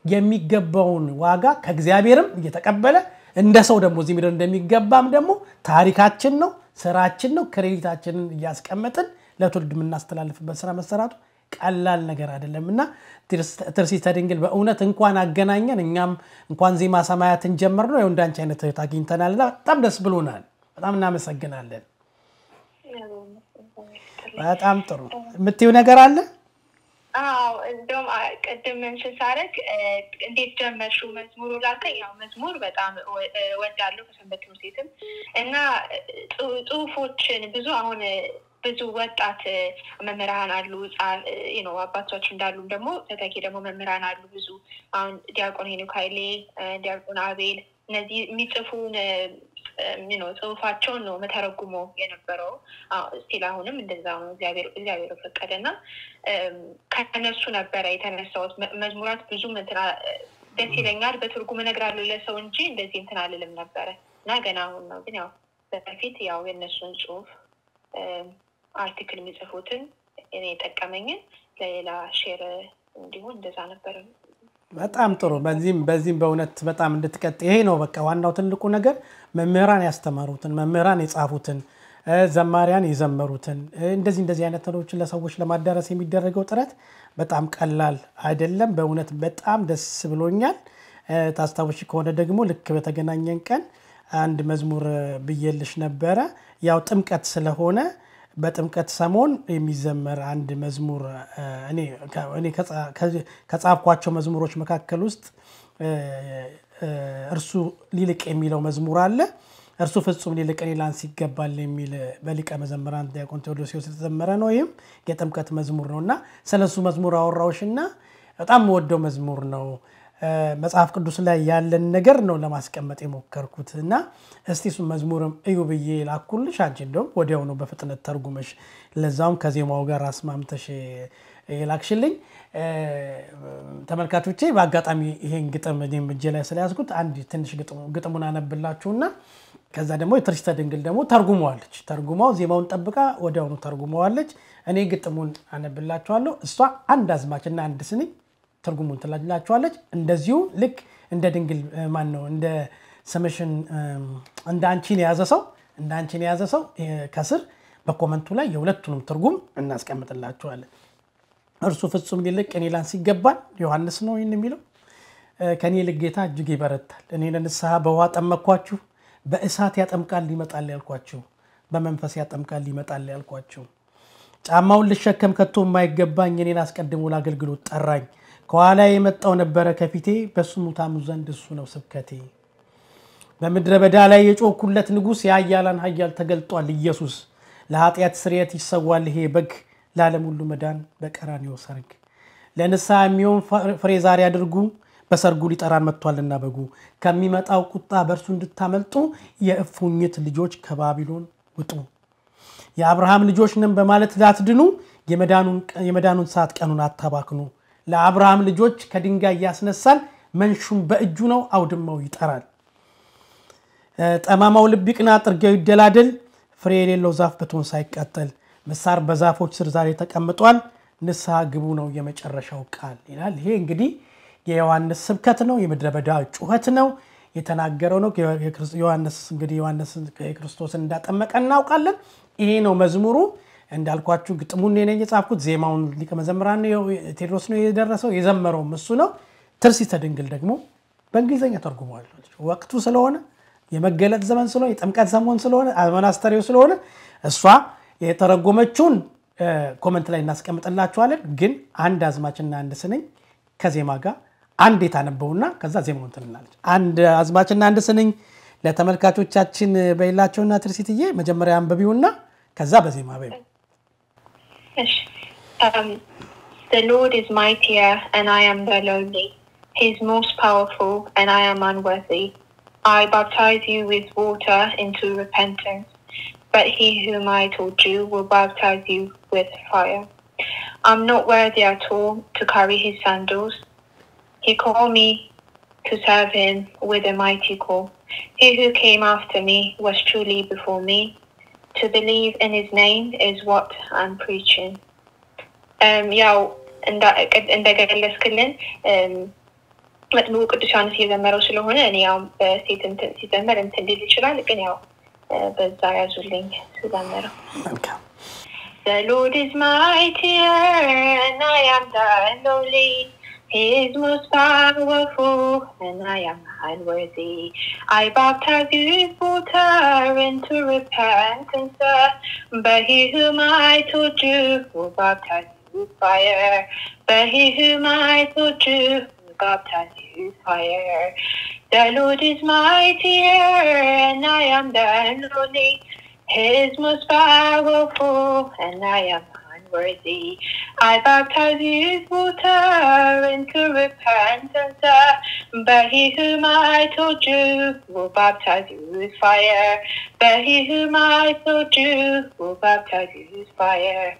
የሚገባውን ዋጋ ከእግዚአብሔርም እየተቀበለ እንደ ሰው ደግሞ እዚህ ምድር እንደሚገባም ደግሞ ታሪካችን ነው፣ ስራችን ነው። ክሬዲታችንን እያስቀመጥን ለትውልድ የምናስተላልፍበት ስራ መሰራቱ ቀላል ነገር አይደለም እና ትርሲተ ድንግል በእውነት እንኳን አገናኘን። እኛም እንኳን ዜማ ሰማያትን ጀመር ነው እንዳንቺ አይነት እህት አግኝተናልና በጣም ደስ ብሎናል። በጣም እናመሰግናለን። በጣም ጥሩ የምትይው ነገር አለ? አዎ እንደውም ቅድም እንትን ሳደርግ እንዴት ጀመርሽው መዝሙሩ ላልከኝ፣ ያው መዝሙር በጣም ወዳለሁ ከሰንበት ትምህርት ቤትም እና ጽሁፎችን ብዙ አሁን ብዙ ወጣት መምህራን አሉ ነው አባቶች እንዳሉም ደግሞ ተተኪ ደግሞ መምህራን አሉ ብዙ አሁን ዲያቆን ሄኖክ ኃይሌ፣ ዲያቆን አቤል እነዚህ የሚጽፉን ነው ጽሁፋቸውን ነው መተረጉሞ የነበረው። ስቲል አሁንም እንደዛ ነው እግዚአብሔር እግዚአብሔር ፈቀደ እና ከነሱ ነበረ የተነሳሁት። መዝሙራት ብዙም እንትና ደስ ይለኛል በትርጉም እነግራለሁ ለሰው እንጂ እንደዚህ እንትን አልልም ነበረ እና ገና አሁን ነው ግን ያው በፊት ያው የእነሱን ጽሁፍ አርቲክል የሚጽፉትን እኔ የጠቀመኝን ለሌላ ሼር እንዲሆን እንደዛ ነበር። በጣም ጥሩ። በዚህም በዚህም በእውነት በጣም እንድትቀጥ ይሄ ነው በቃ ዋናው ትልቁ ነገር መምህራን ያስተማሩትን መምህራን የጻፉትን ዘማሪያን የዘመሩትን እንደዚህ እንደዚህ አይነት ነገሮችን ለሰዎች ለማዳረስ የሚደረገው ጥረት በጣም ቀላል አይደለም። በእውነት በጣም ደስ ብሎኛል። ታስታውሽ ከሆነ ደግሞ ልክ በተገናኘን ቀን አንድ መዝሙር ብዬልሽ ነበረ። ያው ጥምቀት ስለሆነ በጥምቀት ሰሞን የሚዘመር አንድ መዝሙር እኔ ከጻፍኳቸው መዝሙሮች መካከል ውስጥ እርሱ ሊልቅ የሚለው መዝሙር አለ። እርሱ ፍጹም ሊልቅ እኔ ላንስ ይገባል የሚል በሊቀ መዘምራን ዲያቆን ቴዎዶሲዎስ የተዘመረ ነው። ይህም የጥምቀት መዝሙር ነው እና ስለ እሱ መዝሙር አወራዎሽና በጣም የምወደው መዝሙር ነው። መጽሐፍ ቅዱስ ላይ ያለን ነገር ነው ለማስቀመጥ የሞከርኩት እና እስቲ እሱ መዝሙርም እዩ ብዬ ላኩልሽ። አንቺ እንደውም ወዲያው ነው በፍጥነት ተርጉመሽ ለዛውም ከዜማው ጋር አስማምተሽ የላክሽልኝ። ተመልካቾቼ በአጋጣሚ ይሄን ግጥም እኔም እጄ ላይ ስለያዝኩት አንድ ትንሽ ግጥሙን አነብላችሁና ከዛ ደግሞ የትርሲተ ድንግል ደግሞ ተርጉመዋለች። ተርጉማው ዜማውን ጠብቃ ወዲያውኑ ተርጉመዋለች። እኔ ግጥሙን አነብላችኋለሁ። እሷ አንድ አዝማችና አንድ ስንኝ ትርጉሙን ትላላችኋለች። እንደዚሁ ልክ እንደ ድንግል ማን ነው እንደ ስምሽን እንደ አንቺን የያዘ ሰው እንደ አንቺን የያዘ ሰው ከስር በኮመንቱ ላይ የሁለቱንም ትርጉም እናስቀምጥላችኋለን። እርሱ ፍጹም ሊልቅ እኔ ላንስ ይገባል። ዮሐንስ ነው ይህን የሚለው። ከእኔ ይልቅ ጌታ እጅግ ይበረታል። እኔ ለንስሐ በውሃ ጠመኳችሁ፣ በእሳት ያጠምቃል ይመጣል ያልኳችሁ፣ በመንፈስ ያጠምቃል ይመጣል ያልኳችሁ፣ ጫማውን ልሸከም ከቶ የማይገባኝ እኔን አስቀድሞ ለአገልግሎት ጠራኝ። ከኋላ የመጣው ነበረ ከፊቴ፣ በስሙ ታምኑ ዘንድ እሱ ነው ስብከቴ። በምድረ በዳ ላይ የጮኩለት ንጉሥ የኃያላን ኃያል ተገልጧል ኢየሱስ። ለኃጢአት ስርየት ይሰዋል ይሄ በግ ለዓለም ሁሉ መዳን በቀራንዮ ሰርግ። ለንስሐ የሚሆን ፍሬ ዛሬ አድርጉ፣ በሰርጉ ሊጠራን መጥቷልና በጉ። ከሚመጣው ቁጣ በእርሱ እንድታመልጡ የእፉኝት ልጆች ከባቢሎን ውጡ። የአብርሃም ልጆች ነን በማለት ላትድኑ የመዳኑን ሰዓት ቀኑን አታባክኑ። ለአብርሃም ልጆች ከድንጋይ ያስነሳል፣ መንሹም በእጁ ነው አውድማው ይጠራል። ጠማማው ልብ ይቅና፣ ጥርጊያው ይደላደል፣ ፍሬ የሌለው ዛፍ በቶን ሳይቃጠል ምሳር በዛፎች ስር ዛሬ ተቀምጧል። ንስሐ ግቡ ነው የመጨረሻው ቃል ይላል። ይሄ እንግዲህ የዮሐንስ ስብከት ነው፣ የምድረ በዳ ጩኸት ነው የተናገረው ነው። ዮሐንስ እንግዲህ ዮሐንስ ክርስቶስን እንዳጠመቀ እናውቃለን። ይሄ ነው መዝሙሩ። እንዳልኳችሁ ግጥሙን እኔ ነኝ የጻፍኩት። ዜማውን ሊቀ መዘምራን ቴዎድሮስ ነው የደረሰው፣ የዘመረውም እሱ ነው። ትርሲተ ድንግል ደግሞ በእንግሊዝኛ ተርጉመዋል። ወቅቱ ስለሆነ የመገለጥ ዘመን ስለሆነ የጥምቀት ሰሞን ስለሆነ አመናስተሪው ስለሆነ እሷ የተረጎመችውን ኮመንት ላይ እናስቀምጥላችኋለን። ግን አንድ አዝማችና አንድ ስንኝ ከዜማ ጋር አንድ የታነበውና ከዛ ዜማውን ትንላለች። አንድ አዝማችና አንድ ስንኝ ለተመልካቾቻችን በሌላቸውና ትርሲትዬ መጀመሪያ አንብቢውና ከዛ በዜማ በ The Lord is mightier and I am the lowly. He is most powerful and I am unworthy. I baptize you with water into repentance. but he whom I told you will baptize you with fire. I'm not worthy at all to carry his sandals. He called me to serve him with a mighty call. He who came after me was truly before me. To believe in his name is what I'm preaching. Um, ያው እንደገለጽክልን መጥምቁ ቅዱስ ዮሐንስ እየዘመረው ስለሆነ እኔ ያው በሴት ሲዘመር እንትን ሊል ይችላል ግን ያው በዛ ያዙልኝ ስዘምረው The Lord is mightier and I am the lowly. He is most powerful and I am unworthy. I baptize you with water into repentance, but he whom I told you will baptize you with fire. But he whom I told you will baptize you with fire. The Lord is mightier and I am the lowly. He is most powerful and I am unworthy. I baptize you with water into repentance, uh, but he whom I told you will baptize you with fire. But he whom I told you will baptize you with fire.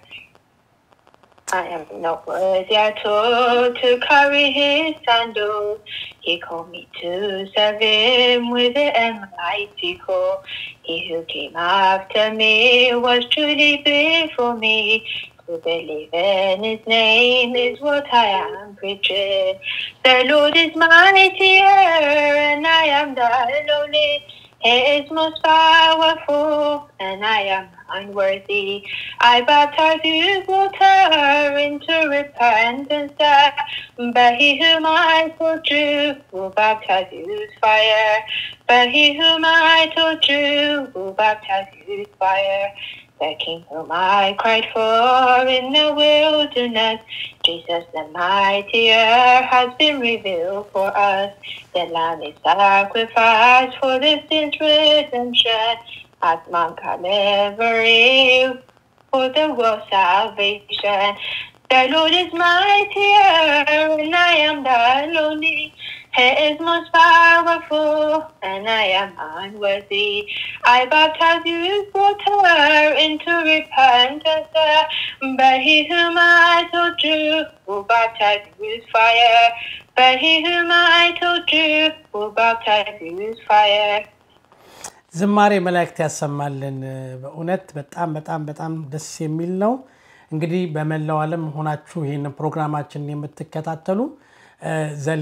I am not worthy at all to carry his sandals. He called me to serve him with an mighty call. He who came after me was truly before me. To believe in his name is what I am preaching. The Lord is mightier and I am the lowly. He is most powerful and I am unworthy. I baptize you with water into repentance, uh, but he whom I told you will baptize you with fire. But he whom I told you will baptize you with fire. The King whom I cried for in the wilderness, Jesus the mightier has been revealed for us. The Lamb is sacrificed for the sin's redemption at Mount Calvary for the world's salvation. The Lord is mightier and I am the lonely. He is most powerful and I am unworthy. I baptize you with water into repentance, uh, but he whom I told you will baptize you with fire. But he whom I told you will baptize you with fire. ዝማሬ መላእክት ያሰማልን። በእውነት በጣም በጣም በጣም ደስ የሚል ነው። እንግዲህ በመላው ዓለም ሆናችሁ ይህን ፕሮግራማችንን የምትከታተሉ ዘሌ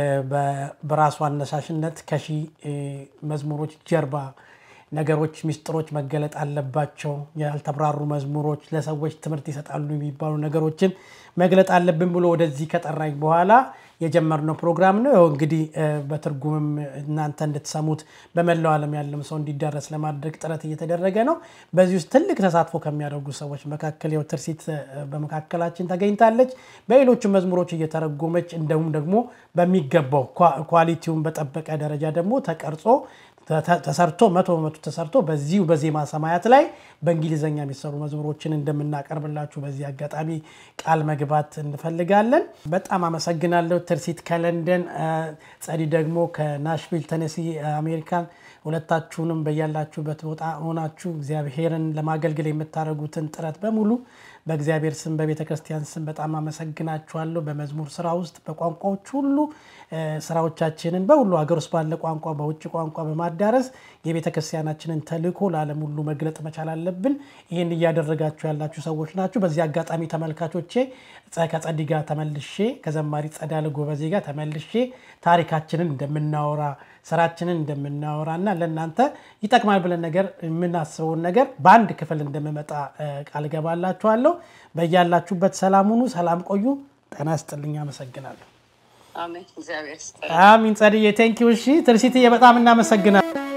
በራሱ አነሳሽነት ከሺ መዝሙሮች ጀርባ ነገሮች፣ ሚስጥሮች መገለጥ አለባቸው፣ ያልተብራሩ መዝሙሮች ለሰዎች ትምህርት ይሰጣሉ የሚባሉ ነገሮችን መግለጥ አለብን ብሎ ወደዚህ ከጠራኝ በኋላ የጀመርነው ፕሮግራም ነው። ይኸው እንግዲህ በትርጉምም እናንተ እንድትሰሙት በመላው ዓለም ያለም ሰው እንዲዳረስ ለማድረግ ጥረት እየተደረገ ነው። በዚህ ውስጥ ትልቅ ተሳትፎ ከሚያደርጉ ሰዎች መካከል ያው ትርሲት በመካከላችን ተገኝታለች። በሌሎቹ መዝሙሮች እየተረጎመች እንደውም ደግሞ በሚገባው ኳሊቲውን በጠበቀ ደረጃ ደግሞ ተቀርጾ ተሰርቶ መቶ በመቶ ተሰርቶ በዚሁ በዜማ ሰማያት ላይ በእንግሊዝኛ የሚሰሩ መዝሙሮችን እንደምናቀርብላችሁ በዚህ አጋጣሚ ቃል መግባት እንፈልጋለን። በጣም አመሰግናለሁ። ትርሲት ከለንደን፣ ጸዲ ደግሞ ከናሽቪል ተነሲ አሜሪካን። ሁለታችሁንም በያላችሁበት ቦታ ሆናችሁ እግዚአብሔርን ለማገልገል የምታደርጉትን ጥረት በሙሉ በእግዚአብሔር ስም በቤተ ክርስቲያን ስም በጣም አመሰግናችኋለሁ። በመዝሙር ስራ ውስጥ በቋንቋዎች ሁሉ ስራዎቻችንን በሁሉ ሀገር ውስጥ ባለ ቋንቋ፣ በውጭ ቋንቋ በማዳረስ የቤተ ክርስቲያናችንን ተልእኮ ለዓለም ሁሉ መግለጥ መቻል አለብን። ይህን እያደረጋችሁ ያላችሁ ሰዎች ናችሁ። በዚህ አጋጣሚ ተመልካቾቼ ከጸዲ ጋር ተመልሼ ከዘማሪ ጸዳለ ጎበዜ ጋር ተመልሼ ታሪካችንን እንደምናወራ ስራችንን እንደምናወራ እና ለእናንተ ይጠቅማል ብለን ነገር የምናስበውን ነገር በአንድ ክፍል እንደምመጣ ቃል ገባላችኋለሁ። በያላችሁበት ሰላም ሁኑ፣ ሰላም ቆዩ። ጤና ይስጥልኝ። አመሰግናለሁ። አሜን። እግዚአብሔር ይስጥልኝ። አሚን። ጸድዬ ቴንኪው። እሺ ትርሲትዬ በጣም እናመሰግናለን።